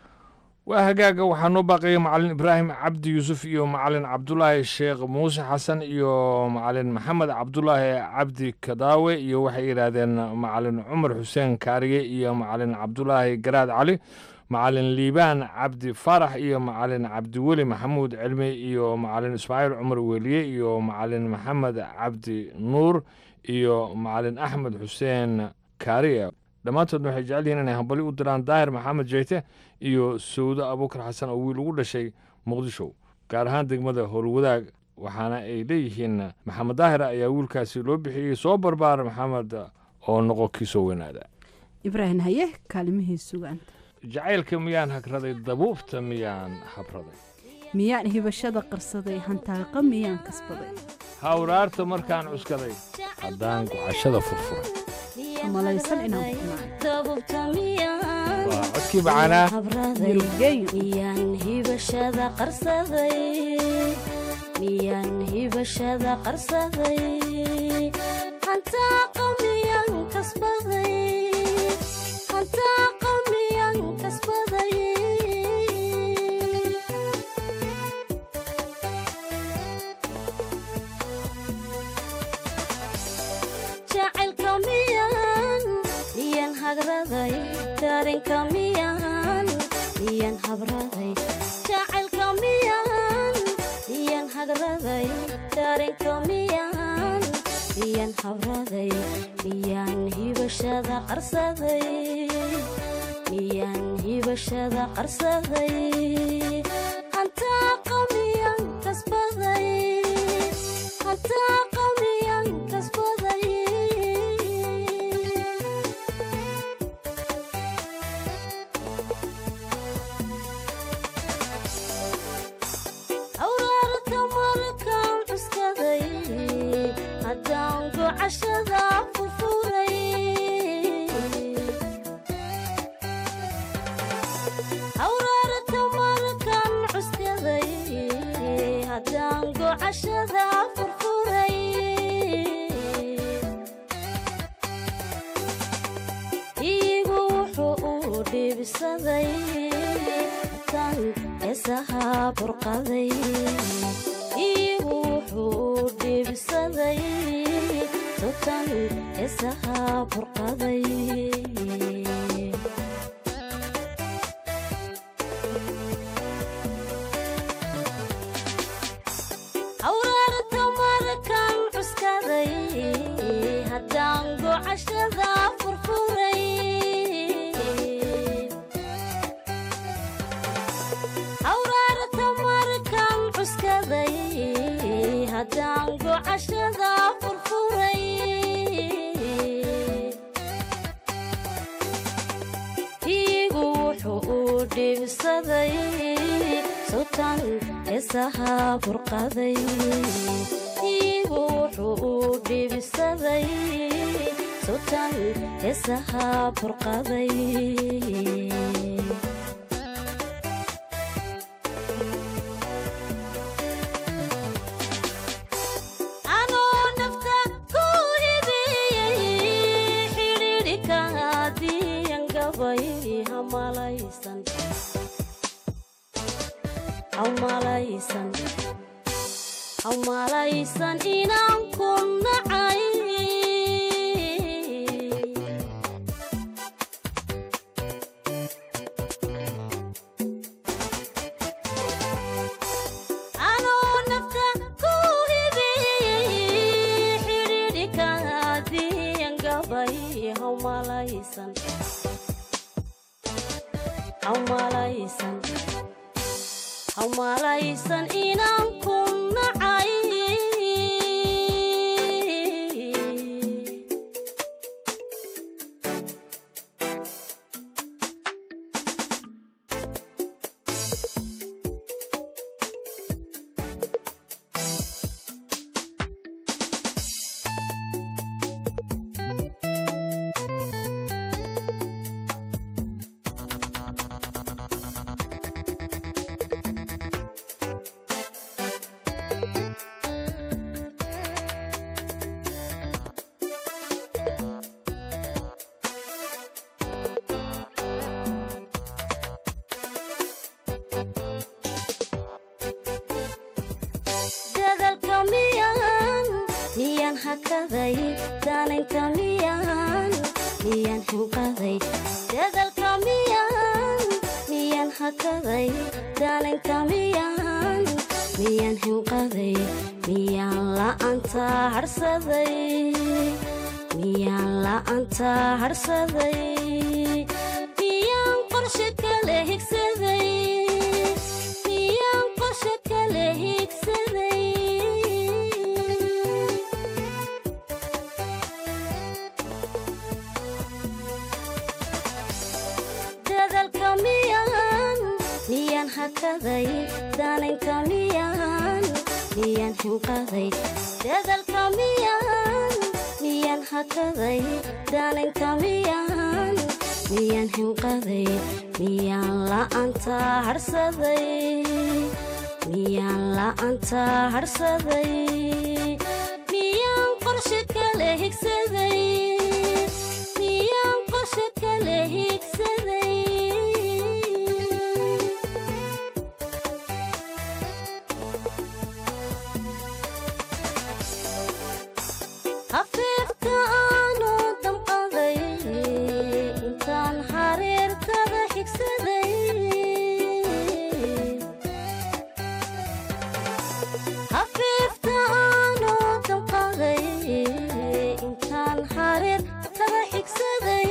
waa hagaaga waxaa noo baaqaya macalin ibraahim cabdi yuusuf iyo macalin cabdulaahi sheekh muuse xasan iyo macalin maxamed cabdulaahi cabdi kadaawe iyo waxay yidhaahdeen macalin cumar xuseen kaariye iyo macalin cabdulaahi garaad cali macalin liibaan cabdi faarax iyo macalin cabdiweli maxamuud cilmi iyo macalin ismaaciil cumar weliye iyo macalin maxamed cabdi nuur iyo macalin axmed xuseen kaariye dhammaantoodna waxay jecel yihiin inay hambali u diraan daahir maxamed jeyte iyo sawdo abuukar xasan oo wiil ugu dhashay muqdisho gaar ahaan degmada howlwadaag waxaana ay leeyihiin maxamed daahir ayaa wiilkaasi loo bixiyey soo barbaar maxamed oo noqo kii soo weynaada ibraahim haye kaalimihii sugaanta jacaylka miyaan hagraday dabuubta miyaan habraday miyaan hibashada qarsaday hantaaqa miyaan kasbaday hawraarta markaan cuskaday haddaan gucashada furfuray malaysan inaan waa codkii bacanaa miyaan hibashada qarsaday miyaan hibashada qarsaday hantaaqa miyaan kasbaday hantaaqa miyaan kasbaday jacaylka miyaan miyaan hagraday dareenka miyaan miyaan habraday jacaylka miyaan miyaan hagraday dareenka miyaan miyaan habraday miyaan hibashada qarsaday miyaan hibashada qarsaday hantaaqa miyaan kasbaday hantaaqa miyaan kasbaday awraarka markaan cuskaday haddaan gocashada furfuray awraarka markaan cuskaday haddaan gocashada furfuray iigu wuxuu u dhiibsaday tan heesaha burqaday iigu wuxuu u dhiibsaday tutan heesaha burqaday awraarta markaan cuskaday haddaan gocashada haddaan gocashada furfuray iigu wuxuu uu dhibsaday sultan heesaha burqaday iigu wuxuu uu dhibsaday sultan heesaha burqaday anoo nafta ku hibiyey xidhiidhika diyan gabay hamalaysan hamalaysan hamalaysan inaan ku nacay anoo nafta ku hibiyey xidhiidhika diyan gabay hamalaysan hamalaysan hamalaysan inaan ku nacay dadalka miyaan miyaan hakaday danaynta miyaan miyaan hinqaday dadalka miyaan miyaan hakaday danaynta miyaan miyaan hinqaday miyaan la'aanta harsaday miyaan la'aanta harsaday miyaan qorshe kale higsaday miyaan qorshe kale higsaday dadalka miyaan miyaan hakaday danaynta miyaan miyaan hinqaday dadalka miyaan miyaan hakaday danaynta miyaan miyaan hinqaday miyaan la'aanta harsaday miyaan la'aanta harsaday miyaan qorshe kale higsaday miyaan qorshe kale higsaday hafiifta aanu damqaday intaan hareertada xigsaday hafiifta aanu damqaday intaan hareertada xigsaday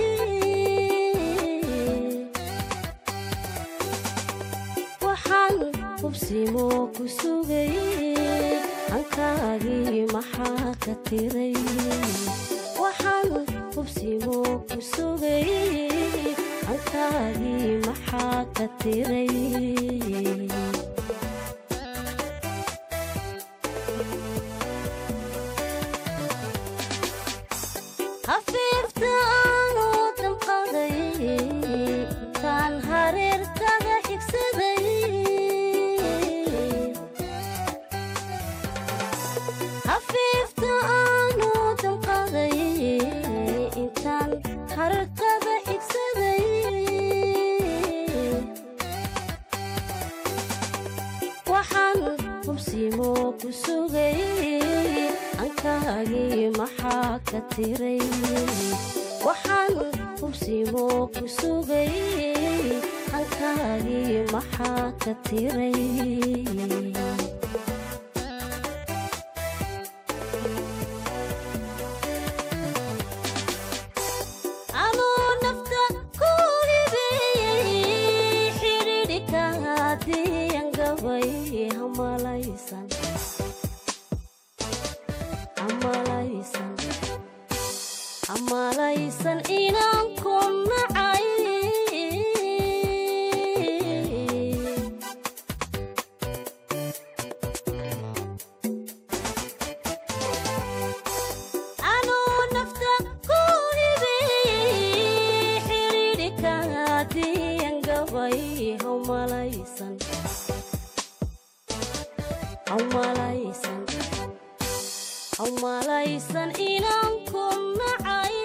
waxaan hubsimo ku sugay hankaagii maxaa ka tiray waxaan hubsimo ku sugay hankaagii maxaa ka tiray hafiifta aanu damqaday intaan hareertada xigsaday hafiifta aanu damqaday intaan hareertada xigsaday waxaan hubsimo ku sugay ankaagii maxaa ka tiray waxaan hubsimo ku sugay hankaagii maxaa ka tiray anuu nafta ku hibiyey xidhiidhika diyan gabay hamalaysan haddii gabay hawmalaysan hawmalaysan hawmalaysan inaan ku nacay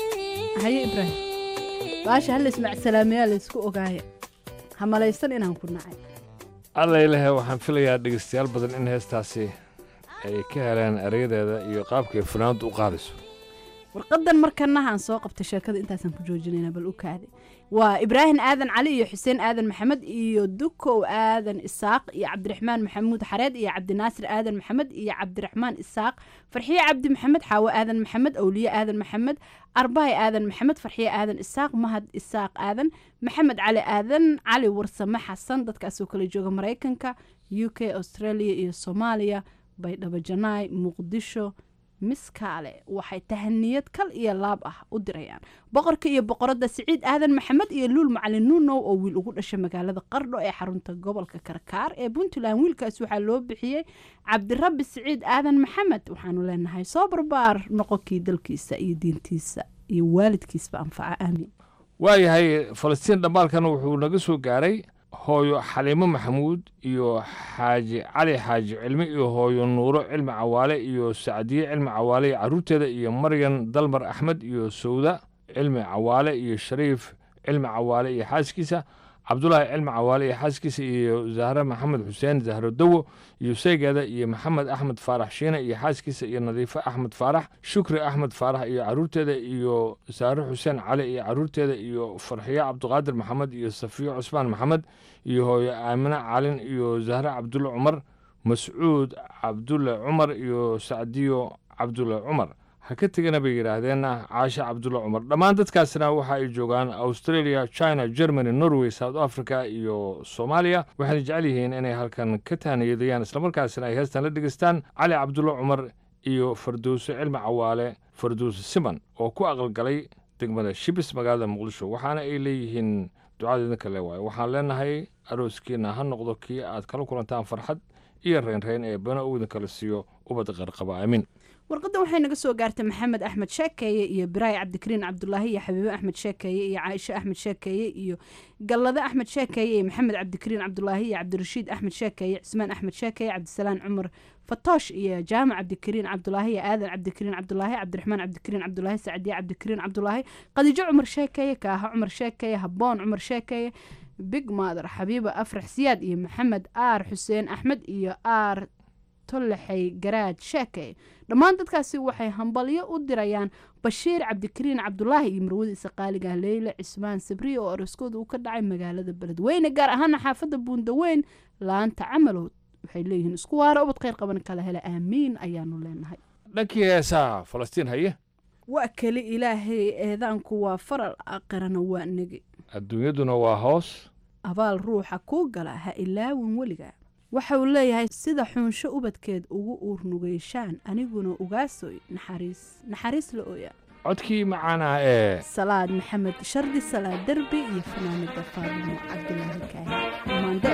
haye ibraahim baasha hal ismacsalaamayaa laysku ogaaya ha malaysan inaan ku nacay alla ilahe waxaan filayaa dhegeystayaal badan in heestaasi ay ka heleen erayadeeda iyo qaabkay fanaanadu u qaadayso warqadan markanahaan soo qabtay sheekada intaasaan ku joojinayna bal u kaade waa ibraahim aadan cali iyo xuseen aadan maxamed iyo dukow aadan isaaq iyo cabdiraxmaan maxamuud xareed iyo cabdinaasir aadan maxamed iyo cabdiraxmaan isaaq farxiye cabdi maxamed xaawo aadan maxamed awliye aadan maxamed arbahay aadan maxamed farxiye aadan isaaq mahad isaaq aadan maxamed cali aadan cali warsame xasan dadkaasoo kala jooga maraykanka u k australia iyo soomaaliya baydhabo janaay muqdisho miskaale waxay tahaniyad kal iyo laab ah u dirayaan boqorka iyo boqoradda siciid aadan maxamed iyo luul macalin nuunow oo wiil ugu dhashay magaalada qardho ee xarunta gobolka karkaar ee puntland wiilkaas waxaa loo bixiyey cabdirabbi siciid aadan maxamed waxaanu leenahay soo barbaar noqonkii dalkiisa iyo diintiisa iyo waalidkiisba anfaca aamiin waayahay falastiin dhammaalkan wuxuu naga soo gaaray hooyo xaliimo maxamuud iyo xaaji cali xaaji cilmi iyo hooyo nuuro cilmi cawaale iyo sacdiye cilmi cawaale iyo carruurteeda iyo maryan dalmar axmed iyo sowda cilmi cawaale iyo shariif cilmi cawaale iyo xaaskiisa cabdulaahi cilmi cawaale iyo xaaskiisa iyo zahre maxamed xuseen zahro dawo iyo seygeeda iyo maxamed axmed faarax shiine iyo xaaskiisa iyo nadiifo axmed faarax shukri axmed faarax iyo carruurteeda iyo saare xuseen cali iyo carruurteeda iyo farxiyo cabdiqaadir maxamed iyo safiyo cusmaan maxamed iyo hooyo aamine calin iyo zahre cabdulle cumar mascuud cabdulle cumar iyo sacdiyo cabdulle cumar ha ka tegana bay yidhaahdeenna caashe cabdulle cumar dhammaan dadkaasina waxa ay joogaan australia china germany norway south africa iyo soomaaliya waxayna jecel yihiin inay halkan ka taaniyadayaan islamarkaasina ay heestan la dhegeystaan cali cabdulle cumar iyo farduuse cilmi cawaale farduuse siman oo ku aqalgalay degmada shibis magaalada muqdisho waxaana ay leeyihiin ducada idinka le waayo waxaan leenahay arooskiina ha noqdo kii aad kala kulantaan farxad iyo reynreyn ee bana uu idinkala siiyo ubad qarqaba aamin warqadan waxay naga soo gaartay maxamed axmed sheekeeye iyo biraay cabdikariin cabdulaahi iyo xabiibe axmed sheekeeye iyo caaisho axmed sheekeeye iyo gallade axmed sheekeeye iyo maxamed cabdikariin cabdulaahi iyo cabdirashiid axmed sheekeeye cismaan axmed sheekeeye cabdisalaan cumar fatoosh iyo jaamac cabdikariin cabdulaahi iyo aadan cabdikariin cabdulaahi cabdiraxmaan cabdikariin cabdulaahi sacdiye cabdikariin cabdulaahi qadiijo cumar sheekeeye kaaha cumar sheekeeye habboon cumar sheekeeye big mother xabiiba afrax siyaad iyo maxamed aar xuseen axmed iyo aar tollexey garaaj sheekey dhammaan dadkaasi waxay hambalyo u dirayaan bashiir cabdikariin cabdulaahi iyo marwadiisa qaaliga leyle cismaan sabriye oo araskooda uu ka dhacay magaalada beledweyne gaar ahaana xaafadda buundaweyn laanta camalow waxay leeyihiin isku waara ubad kheyr qaban kala hela aamiin ayaanu leenahay dhankii heesaa falastiin haye waa keli ilaahay eedaanku waa faral aqirana waa negi adduunyaduna waa hoos abaal ruuxa kuu gala ha ilaawin weliga waxa uu leeyahay sida xuunsho ubadkeed ugu uurnugeyshaan aniguna ugaasoy naxariis naxariis la ooya codkii macaanaa ee salaad maxamed shardi salaad derbi iyo fanaanada faadimo cabdulaahi kaahi maande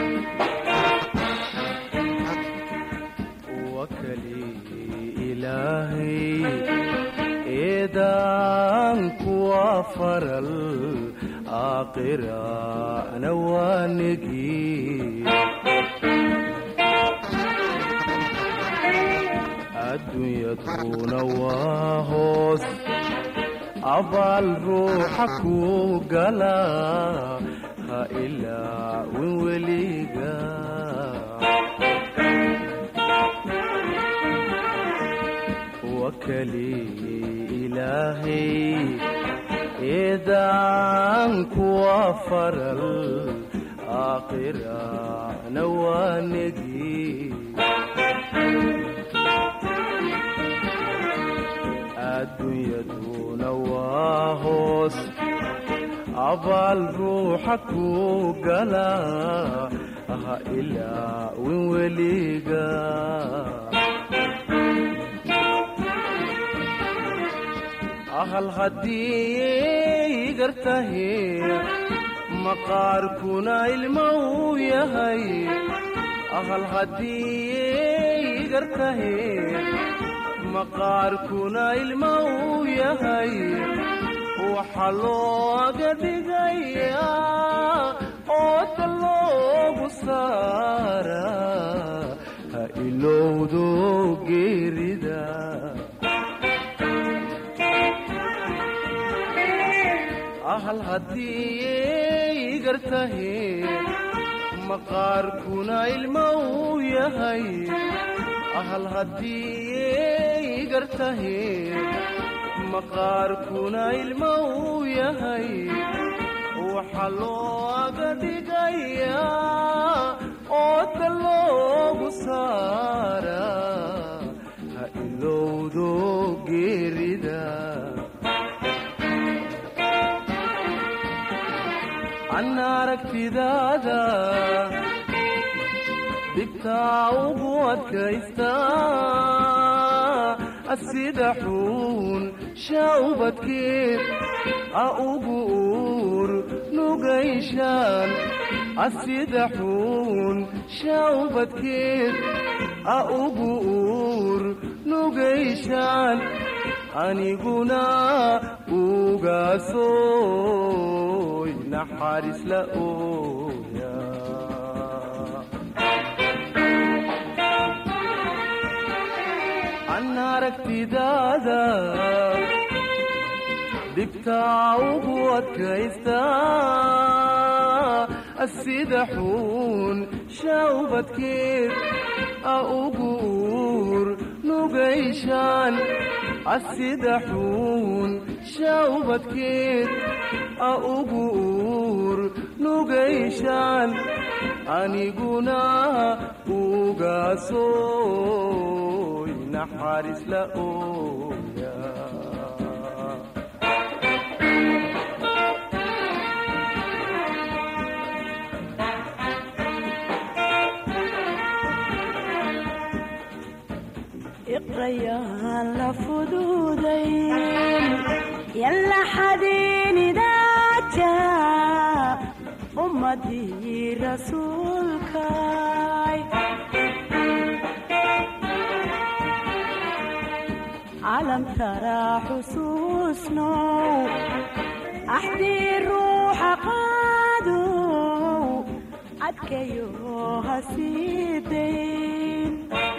wakali ilaahay eedaanku waa faral aakhirana waa negi adduunyaduna waa hoos abaal ruuxa ku gala ha ilaawin weliga wakali ilaahay eedaanku waa faral aakhirana waa negi adduunyaduna waa hoos abaal ruuxa ku gala ha ilaawin weliga ahal haddii gartahe maqaarkuna ilmo uu yahay ahal haddii gartahe maqaarkuna ilmo uu yahay waxa looga dhigayaa haddii gartahe maqaarkuna ilma uu yahay ahal haddii gartahe maqaarkuna ilma uu yahay waxa loo aga dhigayaa ooda loogu saaraa ha ilowdo geerida an aragtidaada dhibtaa ugu adkaysta sida xuun shaubadkeed a ugu uur nugayshaan asida xuun shaubadkeed a ugu uur nugayshaan aniguna ugaasoy naxariis la ooya an aragtidaada dhibtaa ugu adkaysta sida xuun shaubadkeed a ugu uur nugayshaan asida xuun shaubadkeed a ugu uur nugayshaan aniguna ugaasoy naxariis la ooya iqrayaan la fududayn yalla xadiinidaaja ummadii rasuulkay calam taraa xusuusnow axdii ruuxa qaadow adkayo hasii dayn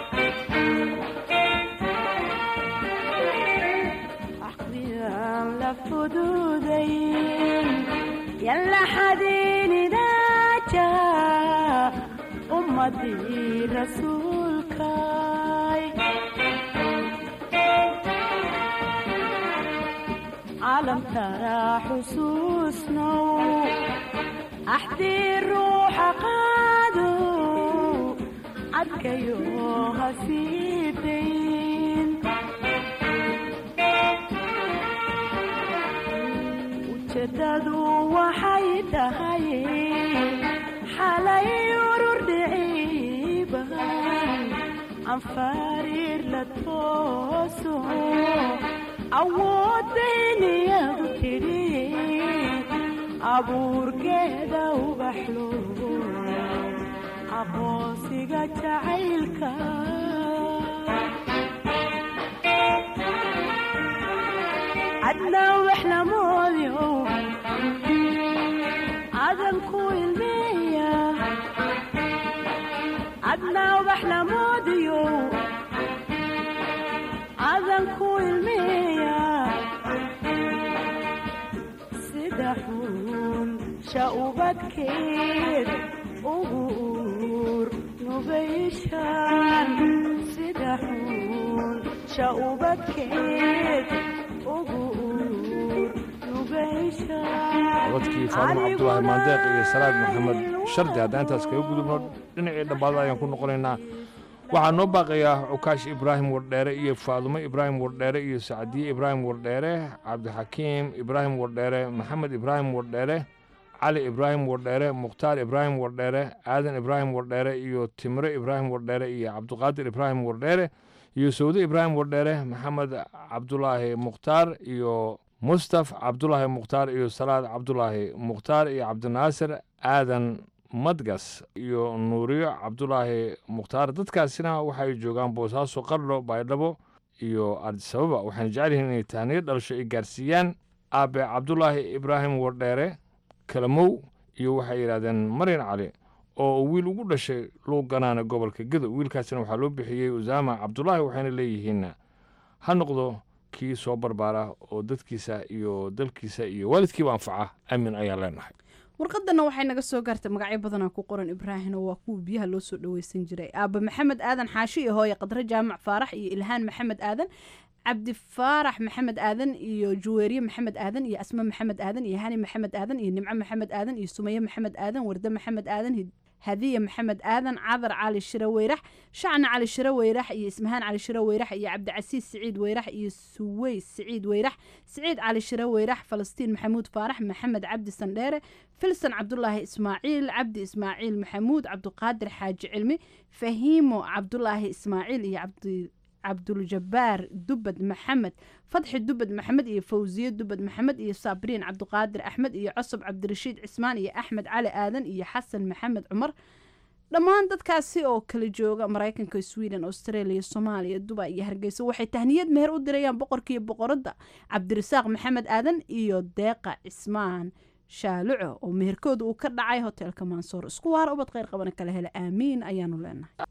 axdiyaan la fududayn yalla xadiinidaaja ummadii rasuulkay calam taraa xusuusnow axdii ruuxa qaadow adkayo hasii dayn ujeedadu waxay tahay xalay urur dhiciiban anfariir la tooso awooddayniyadu tidhi abuurkeeda ubaxlo aqoonsiga jacaylka cadnaa wax lamoodyo cadan ku ilmeeya cadnaa wax lamoodiyo cadan ku ilmeeya sida xuun shaubadkeed ugu uur nugayshaan sida xuun shaubadkeed ugu uur nugayshaan codadkii faadimo cabdulaahi maandeeq iyo salaad maxamed shardi haddaan intaas kaga gudubno dhinacii dhambaada ayaan ku noqonaynaa waxaa noo baaqayaa cukaash ibraahim wardheere iyo faadumo ibraahim wardheere iyo sacdiye ibraahim wardheere cabdixakiim ibraahim wardheere maxamed ibraahim wardheere cali ibraahim wardheere mukhtaar ibraahim wardheere aadan ibraahim wardheere iyo timre ibraahim wardheere iyo cabduqaadir ibraahim wardheere iyo sawde ibraahim wardheere maxamed cabdulaahi mukhtaar iyo mustaf cabdulaahi mukhtaar iyo salaad cabdulaahi mukhtaar iyo cabdinaasir aadan madgas iyo nuuriyo cabdulaahi mukhtaar dadkaasina waxay joogaan boosaaso qardho baydhabo iyo ardisababa waxayna jecel yihiin inay tahniyo dhalasho ay gaarsiiyaan aabe cabdulaahi ibraahim wardheere kalamow iyo waxay yidhahdeen maryan cali oo uu wiil ugu dhashay luuganaana gobolka gedo wiilkaasina waxaa loo bixiyey usaama cabdulaahi waxayna leeyihiin ha noqdo kii soo barbaara oo dadkiisa iyo dalkiisa iyo waalidkiiba anfaca aamin ayaan leenahay warqadana waxay naga soo gaartay magacyo badanaa ku qoran ibraahino waa kuwa biyaha loo soo dhaweysan jiray aaba maxamed aadan xaashi iyo hooye qadre jaamac faarax iyo ilhaan maxamed aadan cabdi faarax maxamed aadan iyo juweeriye maxamed aadan iyo asma maxamed aadan iyo hani maxamed aadan iyo nimco maxamed aadan iyo sumaye maxamed aadan warde maxamed aadan hadiya maxamed aadan cadar cali shire weyrax shacna cali shire weyrax iyo ismahaan cali shire weyrax iyo cabdicasiis siciid weyrax iyo suweys siciid weyrax siciid cali shire weyrax falastiin maxamuud faarax maxamed cabdi sandheere filson cabdulaahi ismaaciil cabdi ismaaciil maxamuud cabduqaadir xaaji cilmi fahiimo cabdulaahi ismaaciil iyo cabdi cabduljabaar dubad maxamed fadxi dubad maxamed iyo fawsiye dubad maxamed iyo saabriin cabduqaadir axmed iyo cosob cabdirashiid cismaan iyo axmed cali aadan iyo xasan maxamed cumar dhammaan dadkaasi oo kala jooga maraykanka sweden australia soomaaliya dubai iyo hargeysa waxay tahniyad meher u dirayaan boqorkiiyo boqoradda cabdirasaaq maxamed aadan iyo deeqa cismaan shaaluco oo meherkooda uu ka dhacay hoteelka mansoor isku waara ubad kheyr qabana kala hela aamiin ayaanu leenahay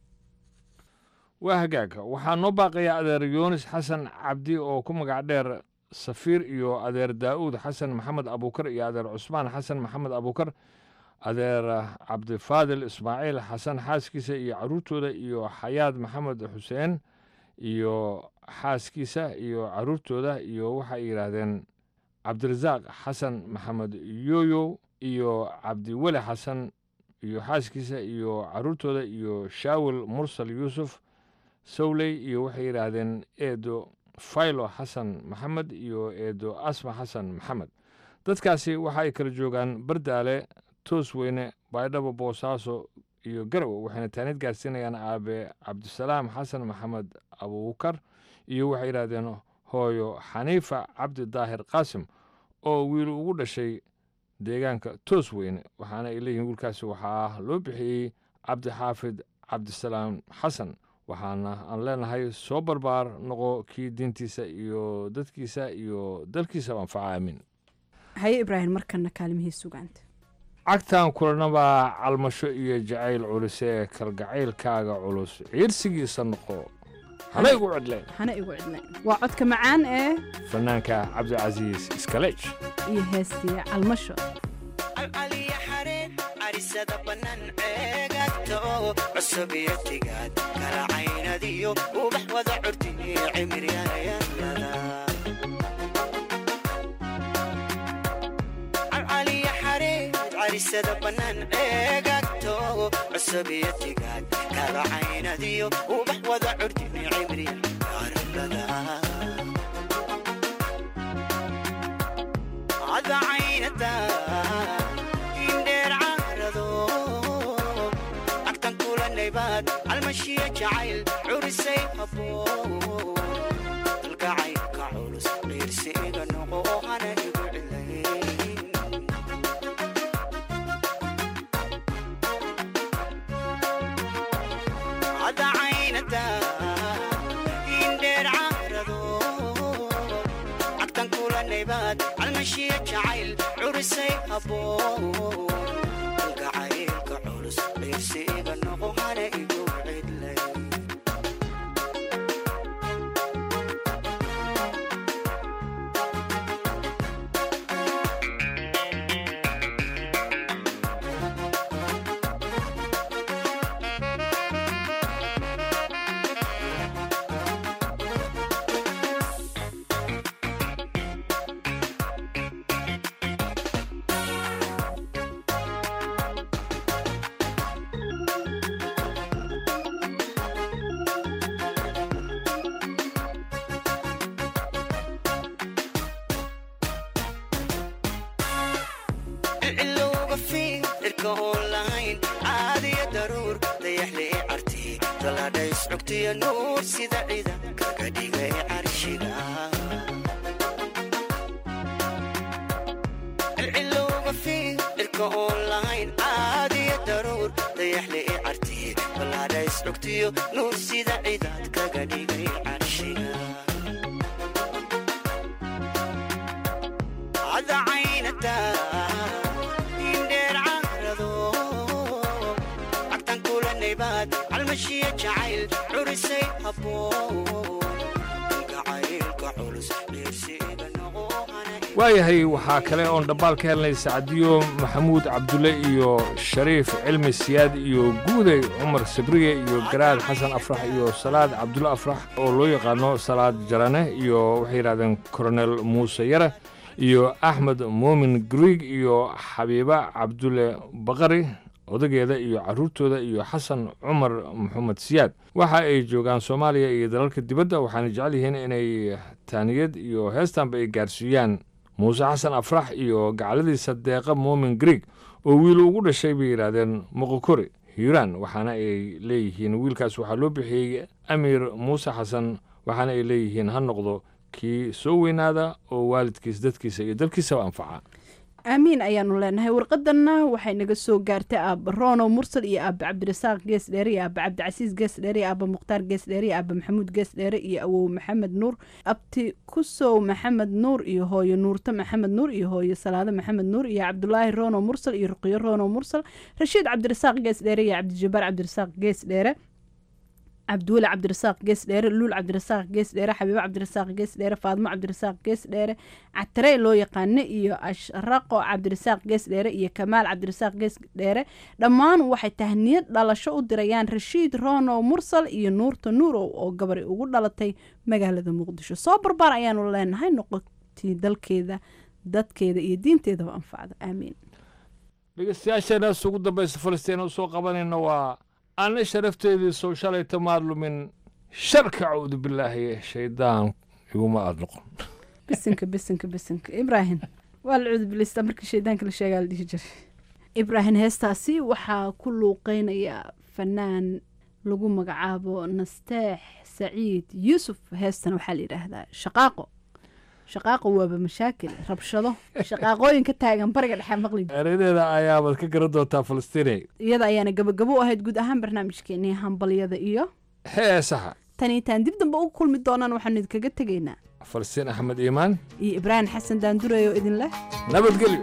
waa hagaaga waxaa noo baaqaya adeer yuunis xasan cabdi oo ku magac dheer safiir iyo adeer daa'uud xasan maxamed abuukar iyo adeer cusmaan xasan maxamed abuukar adeer cabdifaadil ismaaciil xasan xaaskiisa iyo caruurtooda iyo xayaad maxamed xuseen iyo xaaskiisa iyo caruurtooda iyo waxay yidhaahdeen cabdirasaaq xasan maxamed yooyo iyo cabdiweli xasan iyo xaaskiisa iyo caruurtooda iyo shaawil mursal yuusuf sowley iyo waxay yidhaahdeen eedo faylo xasan maxamed iyo eedo asma xasan maxamed dadkaasi waxa ay kala joogaan bardaale toosweyne baydhabo boosaaso iyo garowe waxayna taanid gaarsiinayaan aabe cabdisalaam xasan maxamed abuukar iyo waxay yidhaahdeen hooyo xaniifa cabdi daahir qaasim oo wiil ugu dhashay deegaanka toosweyne waxaana ay leeyihiin wiilkaasi waxaa loo bixiyey cabdixaafid cabdisalaam xasan waxaana aan leenahay soo barbaar noqo kii diintiisa iyo dadkiisa iyo dalkiisaba anfaca aamin haye ibraahim markana kaalimihii sugaanta cagtan kulanabaa calmasho iyo jacayl culise ee kalgacaylkaaga culus ciirsigiisa noqo hana igu cidleen hana igu cidleen waa codka macaan ee fanaanka cabdicasiis iskaleej iyo heestii calmasho alcaliya xareen carisada bannaan ceegagta oo cusub iyo tigaad kala caynadiyo ubax wada curtiniyo cimiryanayanlada alcaliya xareen carisada bannaan ceegagta oo cusub iyo tigaad kala caynadiyo ubax wada curtiniyo cimiryanayanlada ada caynada indheer caarado agtan kulanaybaad almashiya jacayl curisay habboon dalgacaylka culus qiirsi iga noqo oo hana igu cilayn ada caynada indheer caarado agtan kulanaybaad almashiya jacayl curisay habboon dalgacaylka culus qiirsi iga noqo hana igu cidlay cilowga fiin irka oon lahayn caadiya daruur dayaxlii carti daladhays cugtiya nuur sida cida kaga dhigay carshiga cilowga fiin irka oon lahayn caadiya daruur dayaxlii carti daladhays cugtiyo nuur sida cidaad kaga dhigay carshiga ada caynada indheer caarado agtan kulanaybaad calmashiya jacayl curisay habboon dalgacaylka ka culus dhiirsiga noqo waayahay waxaa kale oon dhambaal ka helnay sacdiyo maxamuud cabdulle iyo shariif cilmi siyaad iyo guuday cumar sabriye iyo garaad xasan afrax iyo salaad cabdulle afrax oo loo yaqaano salaad jarane iyo waxay yidhahdeen koronel muuse yare iyo axmed muumin griig iyo xabiiba cabdulle baqari odageeda iyo carruurtooda iyo xasan cumar maxamed siyaad waxa ay joogaan soomaaliya iyo dalalka dibadda waxaana jecel yihiin inay taaniyad iyo heestanba ay gaarsiiyaan muuse xasan afrax iyo gacaladiisa deeqa muumin griig oo wiil ugu dhashay bay yidhaahdeen moqokori hiiraan waxaana ay leeyihiin wiilkaas waxaa loo bixiyey amiir muuse xasan waxaana ay leeyihiin ha noqdo kii soo weynaada oo waalidkiis dadkiisa iyo dalkiisaba anfaca aamiin ayaanu leenahay warqadanna waxay naga soo gaartay aaba rono mursal iyo aaba cabdirasaaq gees dheere iyo aaba cabdicasiis gees dheere iyo aaba mukhtaar gees dheere iyo aaba maxamuud gees dheere iyo awow maxamed nuur abti kusow maxamed nuur iyo hooyo nuurto maxamed nuur iyo hooyo salaado maxamed nuur iyo cabdulaahi rono mursal iyo ruqiyo rono mursal rashiid cabdirasaaq gees dheere iyo cabdijabaar cabdirasaaq gees dheere cabdiweli cabdirasaaq gees dheere luul cabdirasaaq gees dheere xabiibo cabdirasaaq gees dheere faadmo cabdirasaaq gees dheere catarey loo yaqaano iyo ashraqo cabdirasaaq gees dheere iyo kamaal cabdirasaaq gees dheere dhammaan waxay tahniyad dhalasho u dirayaan rashiid rono mursal iyo nuurta nuurow oo gabari ugu dhalatay magaalada muqdisho soo barbaar ayaanu leenahay noqotii dalkeeda dadkeeda iyo diinteedaba anfacda aamiin dhegeystayaasheenaas ugu dambaysa falistiina u soo qabanayna waa anna sharafteedii soo shalayta maad lumin sharka cawdu bilaahi shaydaan iguma aad noqon bisinka bisinka bisinka ibraahim waa la cudubilista markii shaydaanka la sheegaa la dhihi jiray ibraahim heestaasi waxaa ku luuqeynaya fanaan lagu magacaabo nasteex saciid yuusuf heestan waxaa la yidhaahdaa shaqaaqo shaqaaqo waaba mashaakil rabshado shaqaaqooyin ka taagan bariga dhexe maqli ereyadeeda ayaabaad ka garan doontaa falastiinay iyada ayaana gabagabo u ahayd guud ahaan barnaamijkeenii hambalyada iyo heesaha tan itaan dib dambe ugu kulmi doonaan waxaanu idinkaga tegaynaa falastiin axmed iimaan iyo ibraahim xasan daandurey oo idin leh nabadgelyo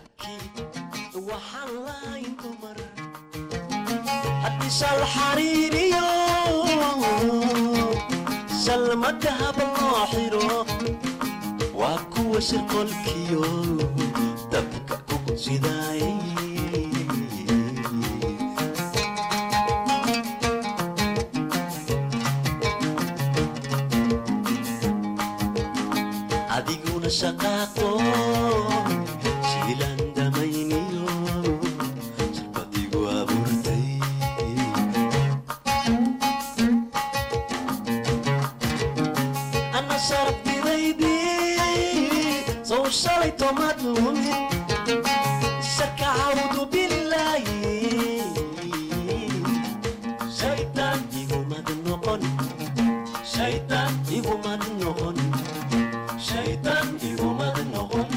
hadisal xariiriyo salmadahab loo xiro waa kuwa shirqolkiyo dabka ugu sidaay adiguna shaqaaqo shiilan damayniyo sharbadigu abuurtay ana sharabtidaydii sow shalay tomad lumin shaka cawdu bilaayi shaytaan igumad noqon shaytaan igumad noqon shaytaan igumad noqon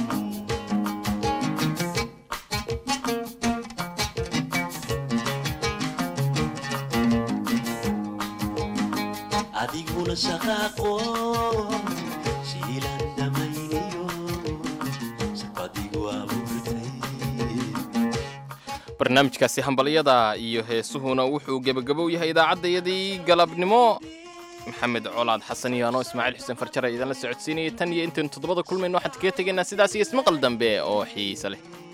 adiguna shaqaaqo shiilan damayniyo shaqadigu abuurtay barnaamijkaasi hambalyada iyo heesuhuna wuxuu gebagabow yahay idaacaddayadii galabnimo maxamed colaad xasan iyo anoo ismaaciil xuseen farjare idinla socodsiinayay tan iyo intaynu toddobada kulmayno waxaan kaga tegaynaa sidaas iyo ismaqal dambe oo xiise leh